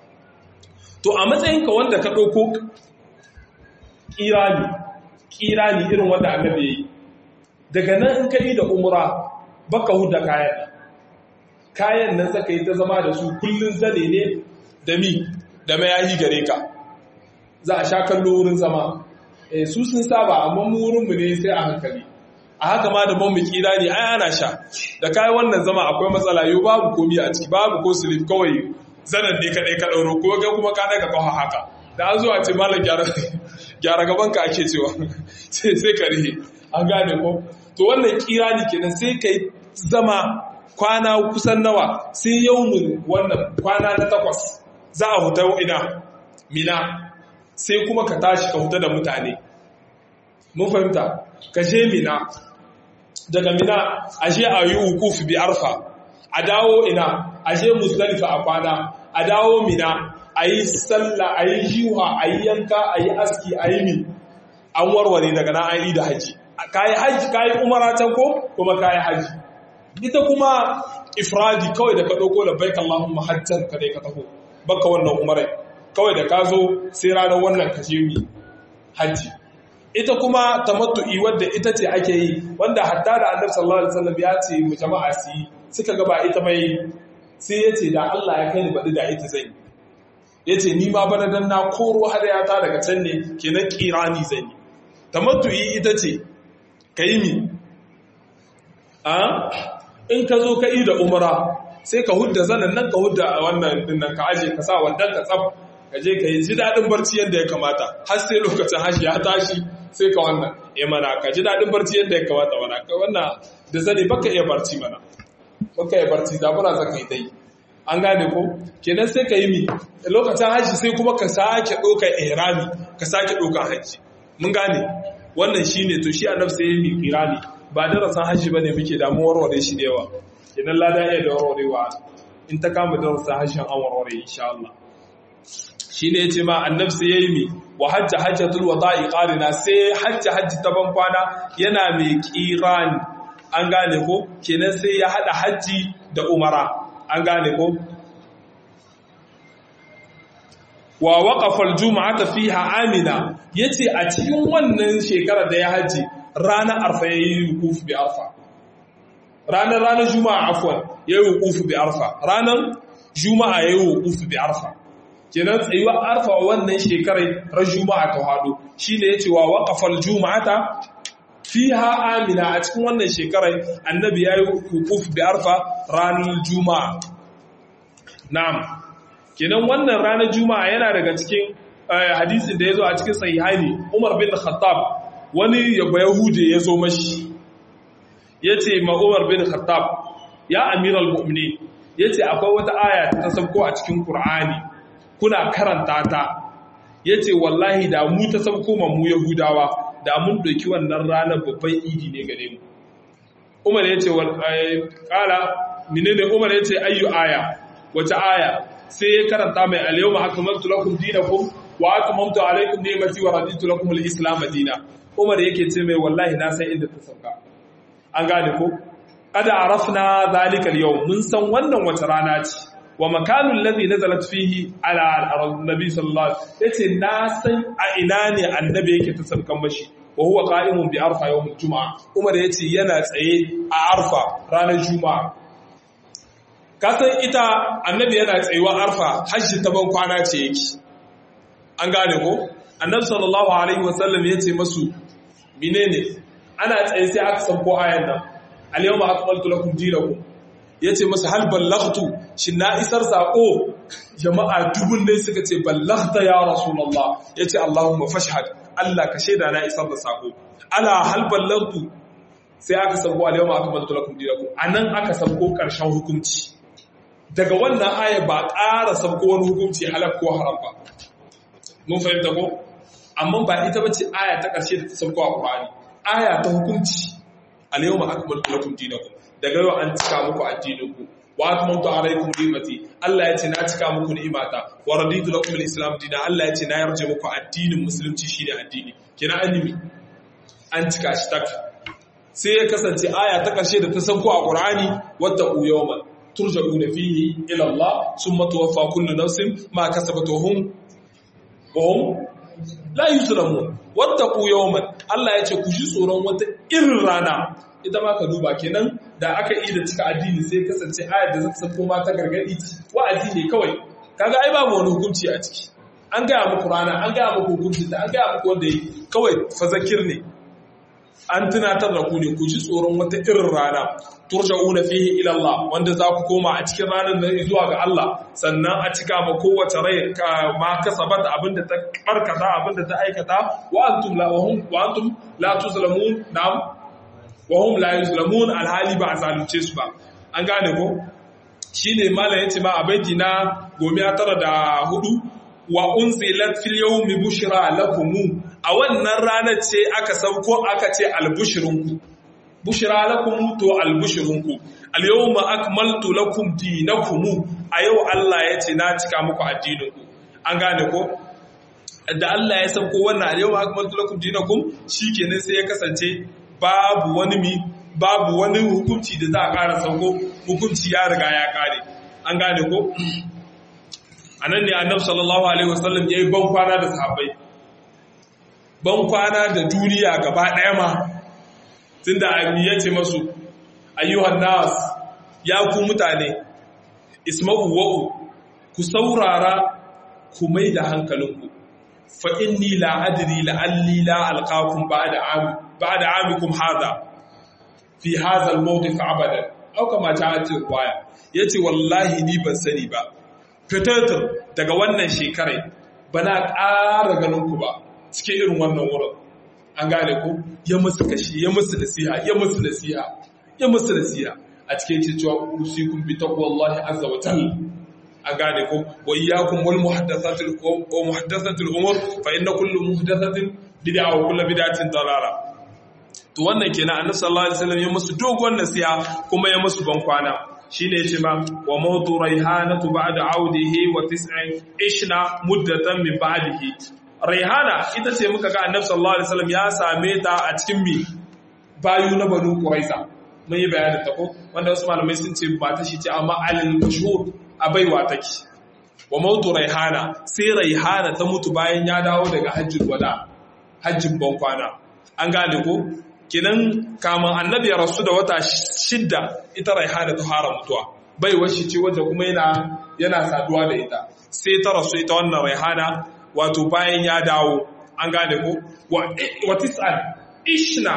to a matsayinka wanda ka ɗauko kirani kirani irin wanda annabi yi daga nan in ka yi da umra baka huda kayan kayan nan zaka yi ta zama da su kullun zane ne da mi da mayahi gare ka za a sha kallo wurin zama eh su sun saba amma mu wurin mu ne sai a hankali a haka ma da ban mu kira ne ai ana sha da kai wannan zama akwai matsala yau babu komi a ciki babu ko slip kawai zanan ne kadai ka dauro ko ga kuma ka daga kawo haka da an zuwa ce malam gyara gyara gaban ka ake cewa sai sai ka rihe an gane ko to wannan kira ne kenan sai kai zama kwana kusan nawa sai yaumin wannan kwana na takwas za a huta ina mina sai kuma ka tashi ka huta da mutane mun fahimta ka je mina daga mina a je a yi hukuf bi arfa a dawo ina a je musdalifa a kwana a dawo mina a yi sallah a yi jiwa a yi yanka a yi aski a yi mi an warware daga na an yi da haji ka yi haji ka yi umara can ko kuma ka yi haji ita kuma ifradi kawai da ka ɗauko da baik Allahumma hajjan ka dai ka taho baka wannan umarai kawai da ka zo sai ranar wannan ka je mi hajji ita kuma tamattu'i wadda ita ce ake yi wanda hatta da annabi sallallahu alaihi wasallam ya ce mu jama'a su yi suka ga ba ita mai sai ya ce da Allah ya kai ni baɗi da ita zai ya ce ni ma bana dan na koro hadayata daga can ne kenan kirani zan yi tamattu'i ita ce ka yi mi in ka zo ka yi da umara sai ka hudda zanen nan ka hudda wannan dinnan ka aje ka sa wandan ka tsaf ka je ka yi ji daɗin barci yadda ya kamata har sai lokacin hashi ya tashi sai ka wannan ya mana ka ji daɗin barci yadda ya kamata mana ka wannan da zane baka iya barci mana baka iya barci zabura zaka yi dai an gane ko kenan sai ka yi mi lokacin haji sai kuma ka sake ɗauka ihrami ka sake ɗauka haji mun gane wannan shine to shi annabi sai ya yi kirani ba darasin hajji ba ne muke damuwar warware shi da yawa idan lada iya da warwarewa in ta kama darasin hajjin an warware insha Allah shi ne ce ma annab sai ya yi mi wa hajja hajjatul wada'i qarina sai hajji hajji ta ban kwana yana mai kirani an gane ko kenan sai ya hada hajji da umara an gane ko wa waqafa al-jum'ata fiha amina yace a cikin wannan shekarar da ya haji ranar arfa ya yi hukufu bi arfa ranar ranar juma'a afwan ya yi hukufu bi arfa ranar juma'a ya yi hukufu bi arfa kenan tsayuwar arfa wannan shekarai ran juma'a ta hado shi ne ya ce wa waƙafar juma'ata fi ha amina a cikin wannan shekarai annabi ya yi hukufu bi arfa ranar juma'a na'am kenan wannan ranar juma'a yana daga cikin hadisin da ya zo a cikin sahihani umar bin khattab wani yaba Yahude ya zo mashi ya ce ma'umar bin Khattab ya amiral mu'mini ya ce akwai wata aya ta sabko a cikin Kur'ani kuna karanta ta ya ce wallahi da mu ta sabko ma mu Yahudawa da mun ɗauki wannan ranar babban idi ne gare mu Umar ya ce ƙala menene Umar ya ce ayyu aya wata aya sai ya karanta mai alyawma akmaltu lakum dinakum wa atmamtu alaykum ni'mati wa raditu lakum al-islam dinan Umar yake ce mai wallahi na san inda ta sauka. An gane ko? Kada arafna zalika al-yawm mun san wannan wata rana ce. Wa makanul ladhi nazalat fihi ala al-nabi sallallahu alaihi wasallam yace na san a ina ne annabi yake ta saukan mashi. Wa huwa qa'imun bi arfa yawm al-jum'a. Umar yace yana tsaye a arfa ranar juma'a. Ka san ita annabi yana tsayuwa arfa hajji ta ban kwana ce yake. An gane ko? annabi sallallahu alaihi wasallam ya ce masu menene ana tsaye sai aka sanko ayan nan al-yawma akmaltu lakum dinakum yace masa hal ballaghtu shin na isar sako jama'a dubun dai suka ce ballaghta ya rasulullah yace allahumma fashhad Allah ka shaida na isar da sako ala hal ballaghtu sai aka sabko al-yawma akmaltu lakum dinakum anan aka sabko karshen hukunci daga wannan aya ba ƙara sabko wani hukunci halal ko haram ba mun fahimta ko amma ba ita bace aya ta ƙarshe da ta sabko a Qur'ani aya ta hukunci al-yawma akmaltu lakum dinakum daga yau an cika muku addininku wa atmamtu alaykum ni'mati Allah ya ce na cika muku ni'imata wa raditu lakum al-islam dina Allah ya ce na yarje muku addinin musulunci shine addini kina animi an cika shi tak sai ya kasance aya ta ƙarshe da ta sauko a Qur'ani wattaqu yawman turja'una fihi ila Allah summa tuwaffa kullu nafsin ma kasabat wa hum wa hum la yuzlamun wattaqu yawman Allah ya ce ku ji tsoron wata irin rana ita ma ka duba kenan da aka yi da cika addini sai kasance ayar da zata sako ma ta gargadi wa'azi ne kawai kaga ai babu wani hukunci a ciki an gaya muku rana an gaya muku hukunci ta an gaya muku wanda yi kawai fazakir ne an tunatar da ku ne ku ji tsoron wata irin rana turja'una fihi ila Allah wanda za ku koma a cikin ranar nan zuwa ga Allah sannan a cika ma kowace rai ma kasabat abinda ta barkata abinda ta aikata wa antum la wa hum wa antum la tuzlamun na'am wa hum la yuzlamun alhali ba a zalunce su ba an gane ko shine malam yace ma a baiti na gomiya tara da hudu wa unzilat fil yawmi bushra lakum a wannan ranar ce aka sauko aka ce albushrunku bushra lakum to albushrunku al yawma akmaltu lakum dinakum a yau Allah yace na cika muku addininku an gane ko da Allah ya sauko wannan al yawma akmaltu lakum dinakum shikenan sai ya kasance babu wani mi babu wani hukunci da za a ƙara sauko hukunci ya riga ya ƙare an gane ko a nan ne annabi sallallahu alaihi wasallam ya yi ban kwana da sahabbai ban kwana da duniya gaba ɗaya ma tun da ami ya ce masu ayyuhan nas ya ku mutane isma'u wa'u ku saurara ku mai da hankalinku fa inni la adri la'alli la alqakum ba'da ami ba'da amikum hadha fi hadha al-mawqif abadan aw kama ta'at riwaya yace wallahi ni ban sani ba fitatar daga wannan shekarai bana ƙara ganin ku ba cikin irin wannan wurin an gane ku ya musu kashi ya musu nasiha ya musu nasiha ya musu nasiha a cikin cewa usikum bi taqwallahi azza wa jalla an gane ko wa iyyakum wal muhaddathatil wa muhaddathatil umur fa inna kullu muhdathatin bid'a wa kullu bid'atin dalala to wannan kenan annabi sallallahu alaihi wasallam ya musu dogon nasiha kuma ya musu ban kwana shine yace ma wa mawtu raihanatu ba'da audihi wa tis'in ishna muddatan min ba'dihi raihana ita ce muka ga annabi sallallahu alaihi wasallam ya same ta a cikin mi bayu na banu quraiza mun yi bayanin ta ko wanda wasu malamai sun ce ba ta shi ce amma alil mashhur a baiwa take wa mautu raihana sai raihana ta mutu bayan ya dawo daga hajjin wada hajjin bankwana an gane ko kinan kaman annabi ya rasu da wata shidda ita raihana ta fara mutuwa baiwar shi ce wadda kuma yana yana saduwa da ita sai ta rasu ita wannan raihana wato bayan ya dawo an gane ko wa tis'an ishna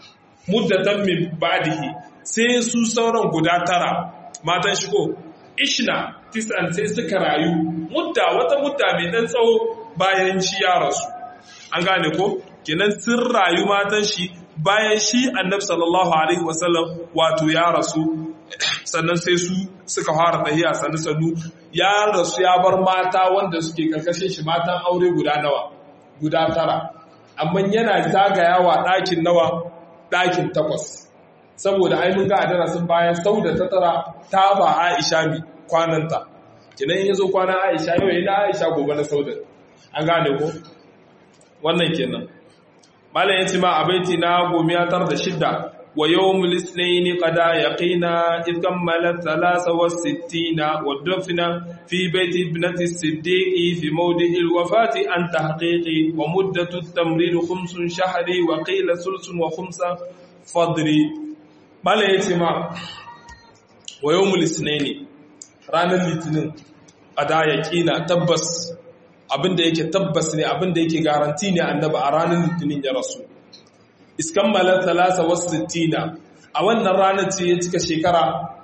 muddatan min ba'dihi sai su sauran guda tara matan shi ko ishna tis'an sai suka rayu mudda wata mudda mai dan tsawo bayan shi ya rasu an gane ko kenan sun rayu matan shi bayan shi annabi sallallahu alaihi wasallam wato ya rasu sannan sai su suka fara tahiya sannu sannu ya rasu ya bar mata wanda suke karkashin shi matan aure guda nawa guda tara amma yana zagayawa ɗakin nawa ɗakin takwas saboda ai mun ga a darasin bayan sau da ta tara ta ba Aisha mi kwananta kinan yazo kwana Aisha yau yana Aisha gobe na sauda an gane ko wannan kenan malam yace ma abaiti na gomiya tar da shidda wa yawmul isnayn qada yaqina id kammala 63 wa dafina fi baiti ibnati as-siddiqi fi mawdi'i al-wafati an tahqiqi wa muddatu at-tamrid khumsun shahri wa qila sulsun wa khumsa fadri Bala ya ce ma, wa yau mulisne ne, ranar litinin a da ya ƙina tabbas abinda yake tabbas ne abinda yake garanti ne annaba a ranar litinin ya rasu. Iskan malar talasa wasu sittina, a wannan ranar ce ya cika shekara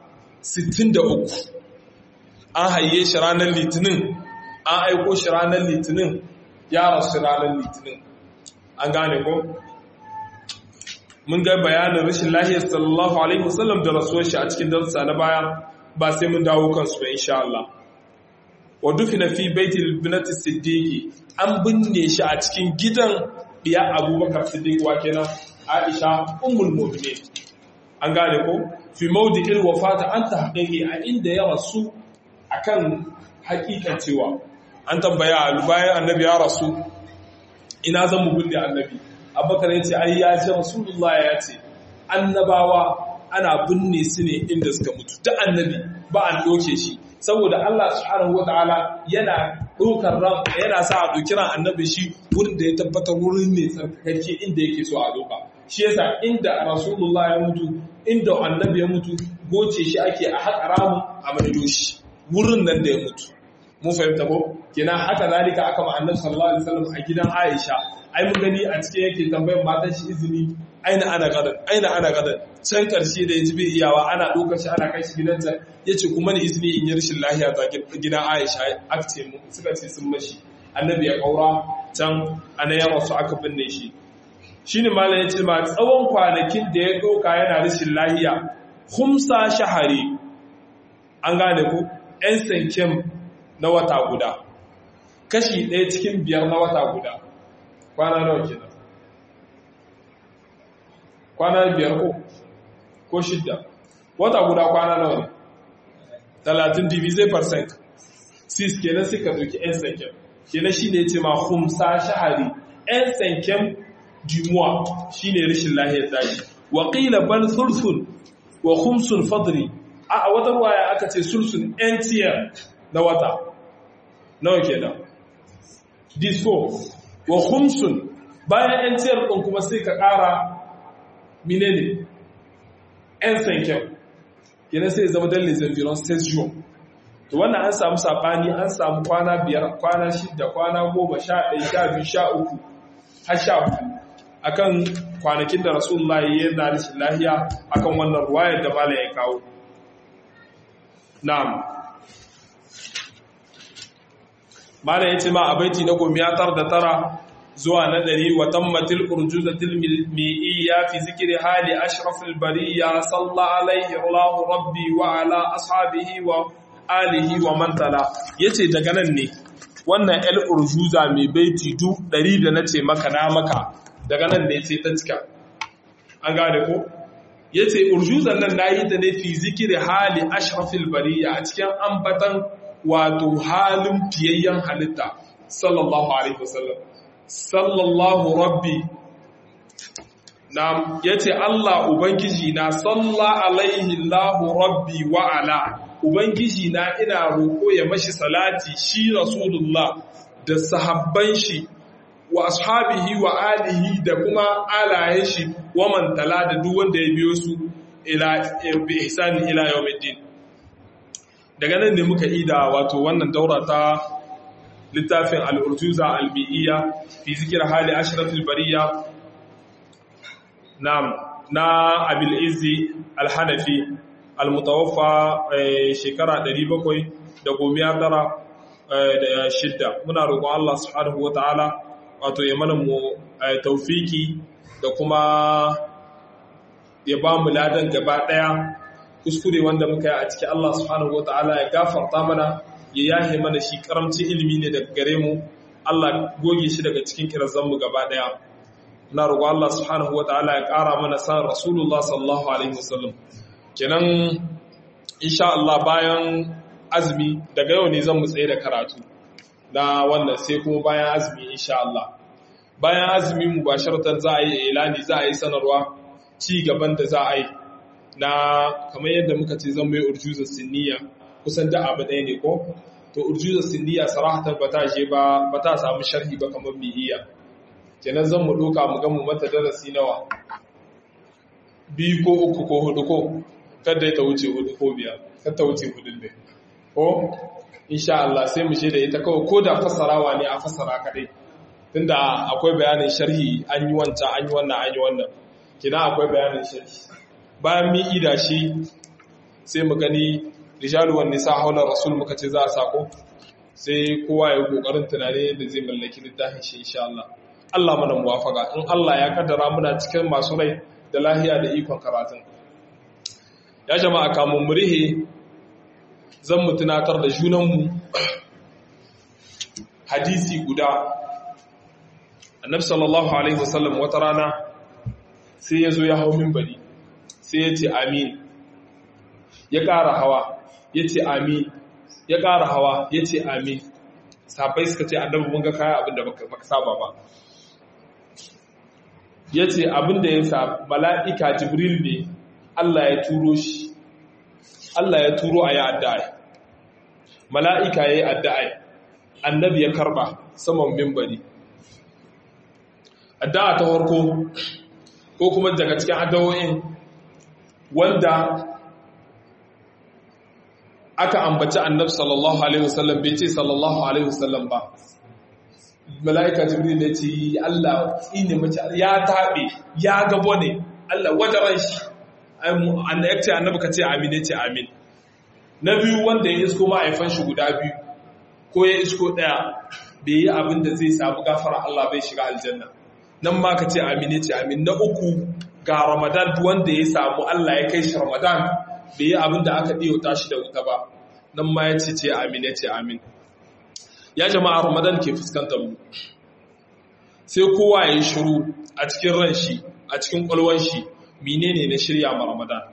63. An haye shi ranar litinin, an aiko shi ranar litinin, ya rasu ranar litinin. An gane ko? mun ga bayanin rashin lahiyar sallallahu alaihi wasallam da rasuwar shi a cikin darussa na baya ba sai mun dawo kansu ba insha Allah wa dufina fi baitil binati siddiqi an binne shi a cikin gidan diya abubakar siddiq wa kenan aisha ummul mu'minin an gane ko fi mawdi'il wafata an tahqiqi a inda ya rasu akan hakikan cewa an tambaya bayan annabi ya rasu ina zan mu binne annabi abubakar ya ce ai ya ce rasulullah ya ce annabawa ana binne su ne inda suka mutu da annabi ba an doke shi saboda Allah subhanahu wataala yana dokar ran yana sa a doki ran annabi shi wurin da ya tabbatar wurin ne tsarkake inda yake so a doka shi yasa inda rasulullah ya mutu inda annabi ya mutu goce shi ake a haƙa ramu a maido shi wurin nan da ya mutu mun fahimta ko kenan haka zalika aka ma annabi sallallahu alaihi wasallam a gidan Aisha ai mun gani a cikin yake tambayar matan shi izini aina ana gadan aina ana gadan can karshe da yaji bai iyawa ana dokar shi ana kai shi gidanta yace kuma ni izini in yi rashin lafiya ta gidan Aisha akce mu suka ce sun mashi annabi ya kaura can ana ya rasu aka binne shi shine malam yace ma tsawon kwanakin da ya doka yana rashin lafiya khumsa shahari an gane ko ɗan sankem na wata guda kashi ɗaya cikin biyar na wata guda kwana nawa kenan kwana biyar ko ko shidda wata guda kwana nawa ne talatin divise percent sis kenan suka doki yan sankem kenan shi ne ce ma humsa shahari yan sankem dimuwa shi ne rashin lahiyar daji waƙila bal sulsun wa humsun fadri a wata waya aka ce sulsun yan tiyar na wata nawa kenan disco wa khumsun bayan yan ciyar ɗin kuma sai ka ƙara minene yan sankyau yana sai zama dan les environs 16 jours to wannan an samu sabani an samu kwana biyar kwana shida kwana goma sha ɗaya sha biyu sha uku har sha hudu akan kwanakin da rasulullahi yana rashin lahiya akan wannan ruwayar da mala ya kawo na'am mala ya ce ma a baiti na gomiyatar da tara zuwa na ɗari wa tammatil urjuzatil mi'iyya fi zikri hali ashrafil bariya salla alaihi Allahu rabbi wa ala ashabihi wa alihi wa man tala yace daga nan ne wannan el urjuza mai baiti du ɗari da nace maka na maka daga nan ne sai ta cika an gane ko yace urjuzan nan nayi ta ne fi zikri hali ashrafil bariya a cikin ambatan wato halin fiyayyen halitta sallallahu alaihi wasallam sallallahu rabbi na yace Allah ubangiji na salla alaihi Allahu rabbi wa ala ubangiji na ina roko ya mashi salati shi rasulullah da sahabban shi wa ashabihi wa alihi da kuma alayen shi wa man tala da duk wanda ya biyo su ila bi ihsani ila yawmiddin daga nan ne muka ida wato wannan daura ta littafin al'urjuza albi'iyya fi zikir hali ashiratul bariya na abil izzi alhanafi almutawaffa shekara 716 muna roƙon Allah subhanahu wa ta'ala wato ya mana mu taufiki da kuma ya ba mu ladan gaba ɗaya kuskure wanda muka yi a cikin Allah subhanahu wa ta'ala ya gafarta mana ya yahe mana shi karamcin ilimi ne daga gare mu Allah goge shi daga cikin kirazanmu gaba daya ina roƙo Allah subhanahu wataala ya ƙara mana san Rasulullah sallallahu alaihi wasallam kenan insha Allah bayan azumi daga yau ne zan mu tsaye da karatu na wannan sai kuma bayan azumi insha Allah bayan azumi mubasharatan za a yi ilani za a yi sanarwa ci gaban da za a yi na kamar yadda muka ce zan mai urjuzar sinniya kusan da abu ɗaya ne ko to urjuza sindiya sarahatan ba ta je ba ba ta samu sharhi ba kamar bihiya kenan zan mu doka mu ga mu mata darasi nawa biyu ko uku ko hudu ko kada ta wuce hudu ko biyar kada ta wuce hudu ne ko insha Allah sai mu da ita kawai ko da fassarawa ne a fassara kadai tunda akwai bayanin sharhi an yi wancan an yi wannan an yi wannan kina akwai bayanin sharhi bayan mi ida shi sai mu gani rijalu wan nisa haula rasul muka ce za a sako sai kowa ya kokarin tunani yadda zai mallaki littafin shi insha Allah Allah mana muwafaka in Allah ya kaddara muna cikin masu rai da lahiya da ikon karatun ya jama'a kamun murihe zan mu tunatar da junanmu hadisi guda annabi sallallahu alaihi wasallam wata rana sai ya zo ya hau minbari sai ya ce amin ya ƙara hawa ya ce amin ya ƙara hawa ya ce amin sabai suka ce annabi mun ga kaya abinda baka saba ba ya ce abinda ya sa mala'ika jibril ne Allah ya turo shi Allah ya turo a yi addu'ai mala'ika ya yi addu'ai annabi ya karba saman mimbari addu'a ta harko ko kuma daga cikin addu'o'in wanda aka ambaci annabi sallallahu alaihi wasallam bai ce sallallahu alaihi wasallam ba mala'ika jibril ya ce Allah tsine mace ya taɓe ya gabo ne Allah wajaran shi ya ce annabi ka ce amin ya ce amin na biyu wanda ya isko ma'aifan shi guda biyu ko ya isko ɗaya bai yi abin da zai samu gafara Allah bai shiga aljanna nan ma ka ce amin ya ce amin na uku ga ramadan wanda ya samu Allah ya kai shi ramadan bai yi abin da aka ɗiyauta shi da wuta ba nan ma ya ce ce amin ya ce amin ya jama'a ramadan ke fuskantar mu sai kowa ya yi shiru a cikin ran shi a cikin kwalwan shi menene na shirya ma ramadan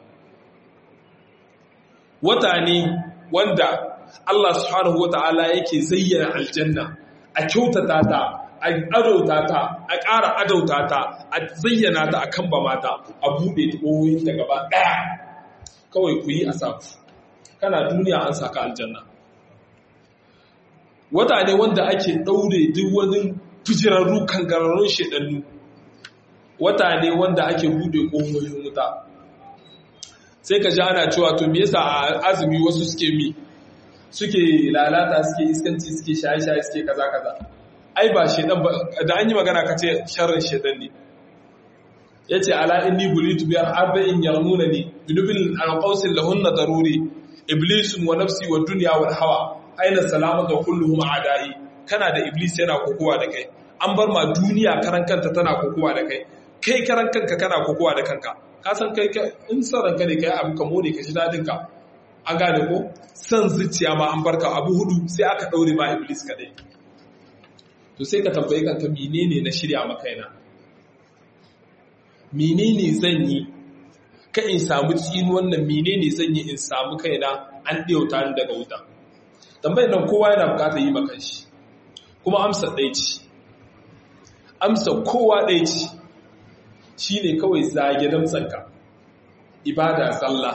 wata ne wanda Allah subhanahu wata'ala yake zayyana aljanna a kyautata ta a adauta ta a ƙara adauta ta a zayyana ta a kan ba mata a buɗe ƙoyoyin ta gaba ɗaya kawai ku yi a saku kana duniya an saka aljanna wata ne wanda ake ɗaure duk wani fijirarru kangararrun shaɗannu wata ne wanda ake buɗe ƙoyoyin wuta sai ka ji ana cewa to me yasa a azumi wasu suke mi suke lalata suke iskanci suke shaye-shaye suke kaza kaza ai ba shedan ba da an yi magana ka ce sharrin shedan ne yace ala inni bulitu bi arba'in yarmunani binubil alqawsil lahunna daruri iblisun wa nafsi wa dunya wal hawa aina salamatu kulluhum a'da'i kana da iblis yana kokowa da kai an bar ma duniya karan kanta tana kokowa da kai kai karan kanka kana kokowa da kanka ka san kai in son ranka ne kai abu ka more ka ji dadin ka an gane ko san zuciya ma an barka abu hudu sai aka daure ma iblis kadai to sai ka tambaye kanka menene na shirya maka yana menene zan yi ka in samu tsini wannan menene zan yi in samu kaina an ɗauta ni daga wuta tambayar nan kowa yana bukatar yi maka shi kuma amsa ɗaya ce amsa kowa ɗaya ce shi ne kawai zage damtsanka ibada sallah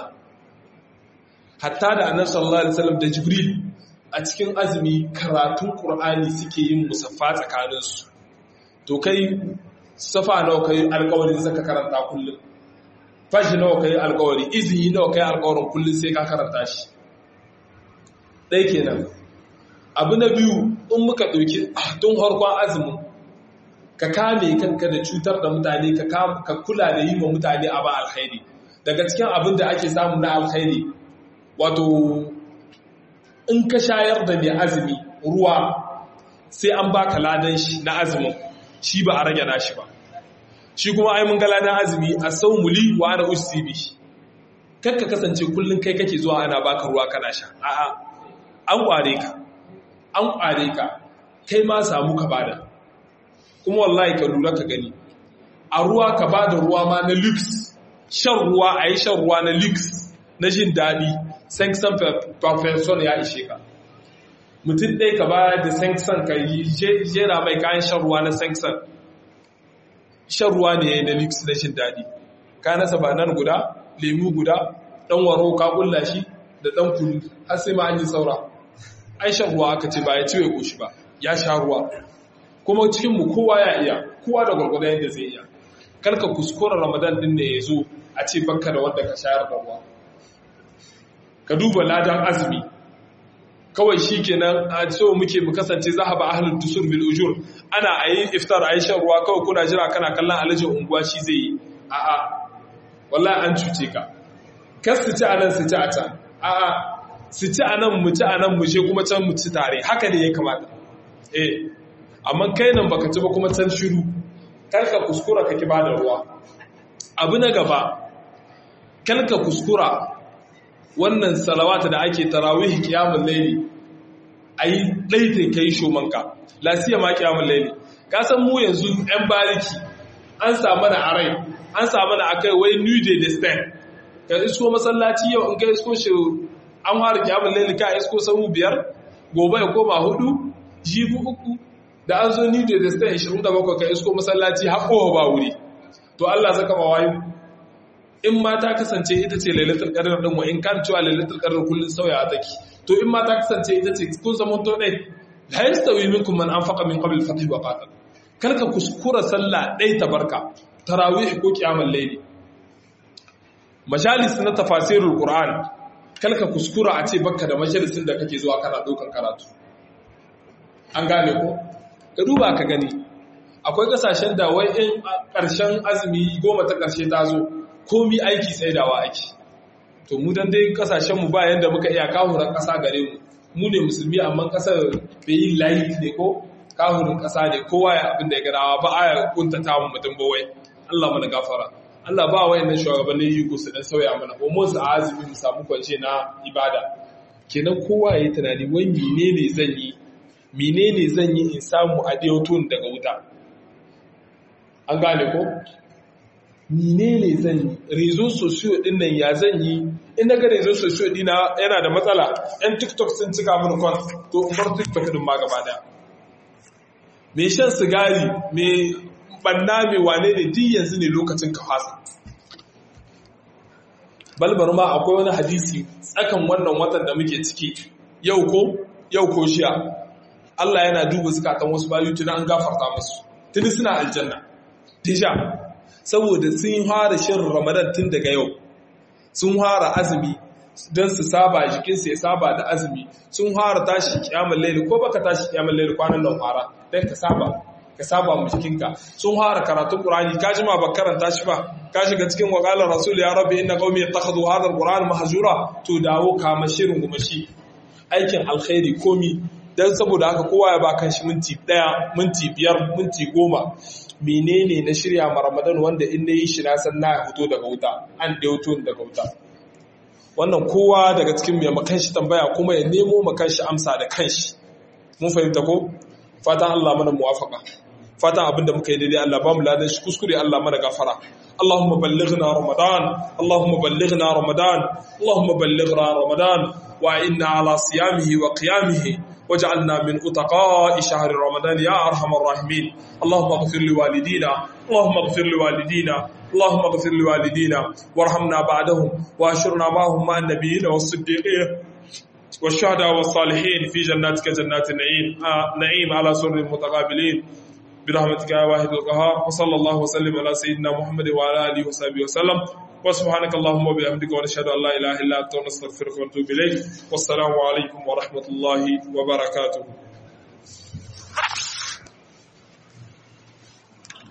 hatta da annabi sallallahu alaihi wasallam da jibril a cikin azumi karatun qur'ani suke yin musaffa tsakaninsu to kai safa nawa kai alƙawarin zaka karanta kullum fashi nawa kai alƙawari izini nawa kai alƙawarin kullum sai ka karanta shi ɗai kenan abu na biyu in muka ɗauki tun harkon azumin ka kame kanka da cutar da mutane ka kula da yi wa mutane a ba alkhairi daga cikin abin da ake samu na alkhairi wato in ka shayar da mai azumi ruwa sai an baka ladan shi na azumin shi ba a rage nashi ba shi kuma ai mun ga ladan azumi a sau muli wa ana usibi kakka kasance kullum kai kake zuwa ana baka ruwa kana sha a'a an kware ka an kware ka kai ma samu ka bada kuma wallahi ka lura ka gani a ruwa ka ba da ruwa ma na lux shan ruwa a yi shan ruwa na lux na jin daɗi sanksan perfection ya ishe ka mutum ɗaya ka ba da sanksan ka yi jera mai kayan shan ruwa na sanksan shan ruwa ne na lux na jin daɗi ka nasa ba nan guda lemu guda ɗan waro ka ƙulla shi da ɗan kunu har sai ma an yi saura ai shan ruwa aka ce ba ya ciwe goshi ba ya sha ruwa kuma cikinmu kowa ya iya kowa da gwargwadon yadda zai iya karka kuskura ramadan din ne ya zo a ce banka da wanda ka shayar da ruwa ka duba ladan azumi kawai shi kenan a so muke mu kasance za a ba ahalin tusur bil ujur ana a yi iftar a yi shan ruwa kawai kuna jira kana kallon alajin unguwa shi zai yi a'a wallahi an cuce ka kas su ci a nan su ci a can a'a su ci a nan mu ci a nan mu je kuma can mu ci tare haka ne ya kamata eh amma kai nan baka ci ba kuma can shiru kar ka kuskura ka ki bada ruwa abu na gaba kalka kuskura wannan salawata da ake tarawih kiyamul layli ayi daitin kai shomanka lasiya ma kiyamul layli ka san mu yanzu yan bariki an samu na arai an samu na akai wai new day the stand ka isko masallaci yau in ka isko shi an fara kiyamul layli ka isko sahu biyar gobe ya koma hudu jibi uku da an zo new day the stand 27 ka isko masallaci haƙo ba wuri to Allah zaka ba wayo in ma ta kasance ita ce lailatul qadr din wa in kan cewa lailatul qadr kullun sauya take to in ma ta kasance ita ce kun zaman to dai la yastawi minkum man anfaqa min qabl al-fath wa qatal kalka kuskura sallah dai tabarka tarawih ko qiyamul layli majalis na tafasirul qur'an kalka kuskura a ce bakka da majalisin da kake zuwa kana dokan karatu an gane ko ka duba ka gani akwai kasashen da wai in ƙarshen azumi goma ta ƙarshe ta zo komi aiki tsaidawa aiki to mu dan dai kasashen mu ba yanda muka iya kahuran ƙasa gare mu mu ne musulmi amma ƙasar bai yi layi ne ko kahurin ƙasa ne kowa ya abin da ya gadawa ba a ya kuntata mu mutum ba wai Allah mana gafara Allah ba wayannan shugabannin yi ku su dan sauya mana ko mu su azumi mu samu kwance na ibada kenan kowa ya yi tunani wai menene zan yi menene zan yi in samu a tun daga wuta an gane ko menene zan yi rezo sosiyo din nan ya zan yi in daga rezo sosiyo dina yana da matsala yan tiktok sun cika mini kwan to in bar tiktok din ma gaba daya mai shan sigari mai banna mai wane ne duk yanzu ne lokacin ka fasa balbar ma akwai wani hadisi tsakan wannan watan da muke ciki yau ko yau ko shiya Allah yana duba zukatan wasu bayu tuni an gafarta musu tuni suna aljanna tisha saboda sun fara shirin ramadan tun daga yau sun fara azumi don su saba jikinsu ya saba da azumi sun fara tashi kiyamar laili ko baka tashi kiyamar laili kwanan nan fara don ka saba ka saba mu jikinka sun fara karatun qur'ani ka jima ba karanta shi ba ka shiga cikin waqalar rasul ya rabbi inna qaumi yattakhadhu hadha alquran mahjura to dawo kama shirin gumashi aikin alkhairi komi dan saboda haka kowa ya ba kan shi minti daya minti biyar minti goma menene na shirya ma ramadan wanda in yi shi na san na fito daga wuta an da daga wuta wannan kowa daga cikin mai makan shi tambaya kuma ya nemo makan shi amsa da kanshi mun fahimta ko fatan Allah mana muwafaka fatan abinda muka yi daidai Allah ba mu ladan shi kuskure Allah mana gafara اللهم بلغنا رمضان اللهم بلغنا رمضان اللهم بلغنا رمضان وإنا على صيامه وقيامه واجعلنا من أتقاء شهر رمضان يا أرحم الراحمين اللهم اغفر لوالدينا اللهم اغفر لوالدينا اللهم اغفر لوالدينا وارحمنا بعدهم واشرنا معهم مع النبيين والصديقين والشهداء والصالحين في جناتك جنات النعيم آه نعيم على سر المتقابلين برحمتك يا واحد القهار وصلى الله وسلم على سيدنا محمد وعلى اله وصحبه وسلم وسبحانك اللهم وبحمدك ونشهد ان لا اله الا انت ونستغفرك ونتوب اليك والسلام عليكم ورحمه الله وبركاته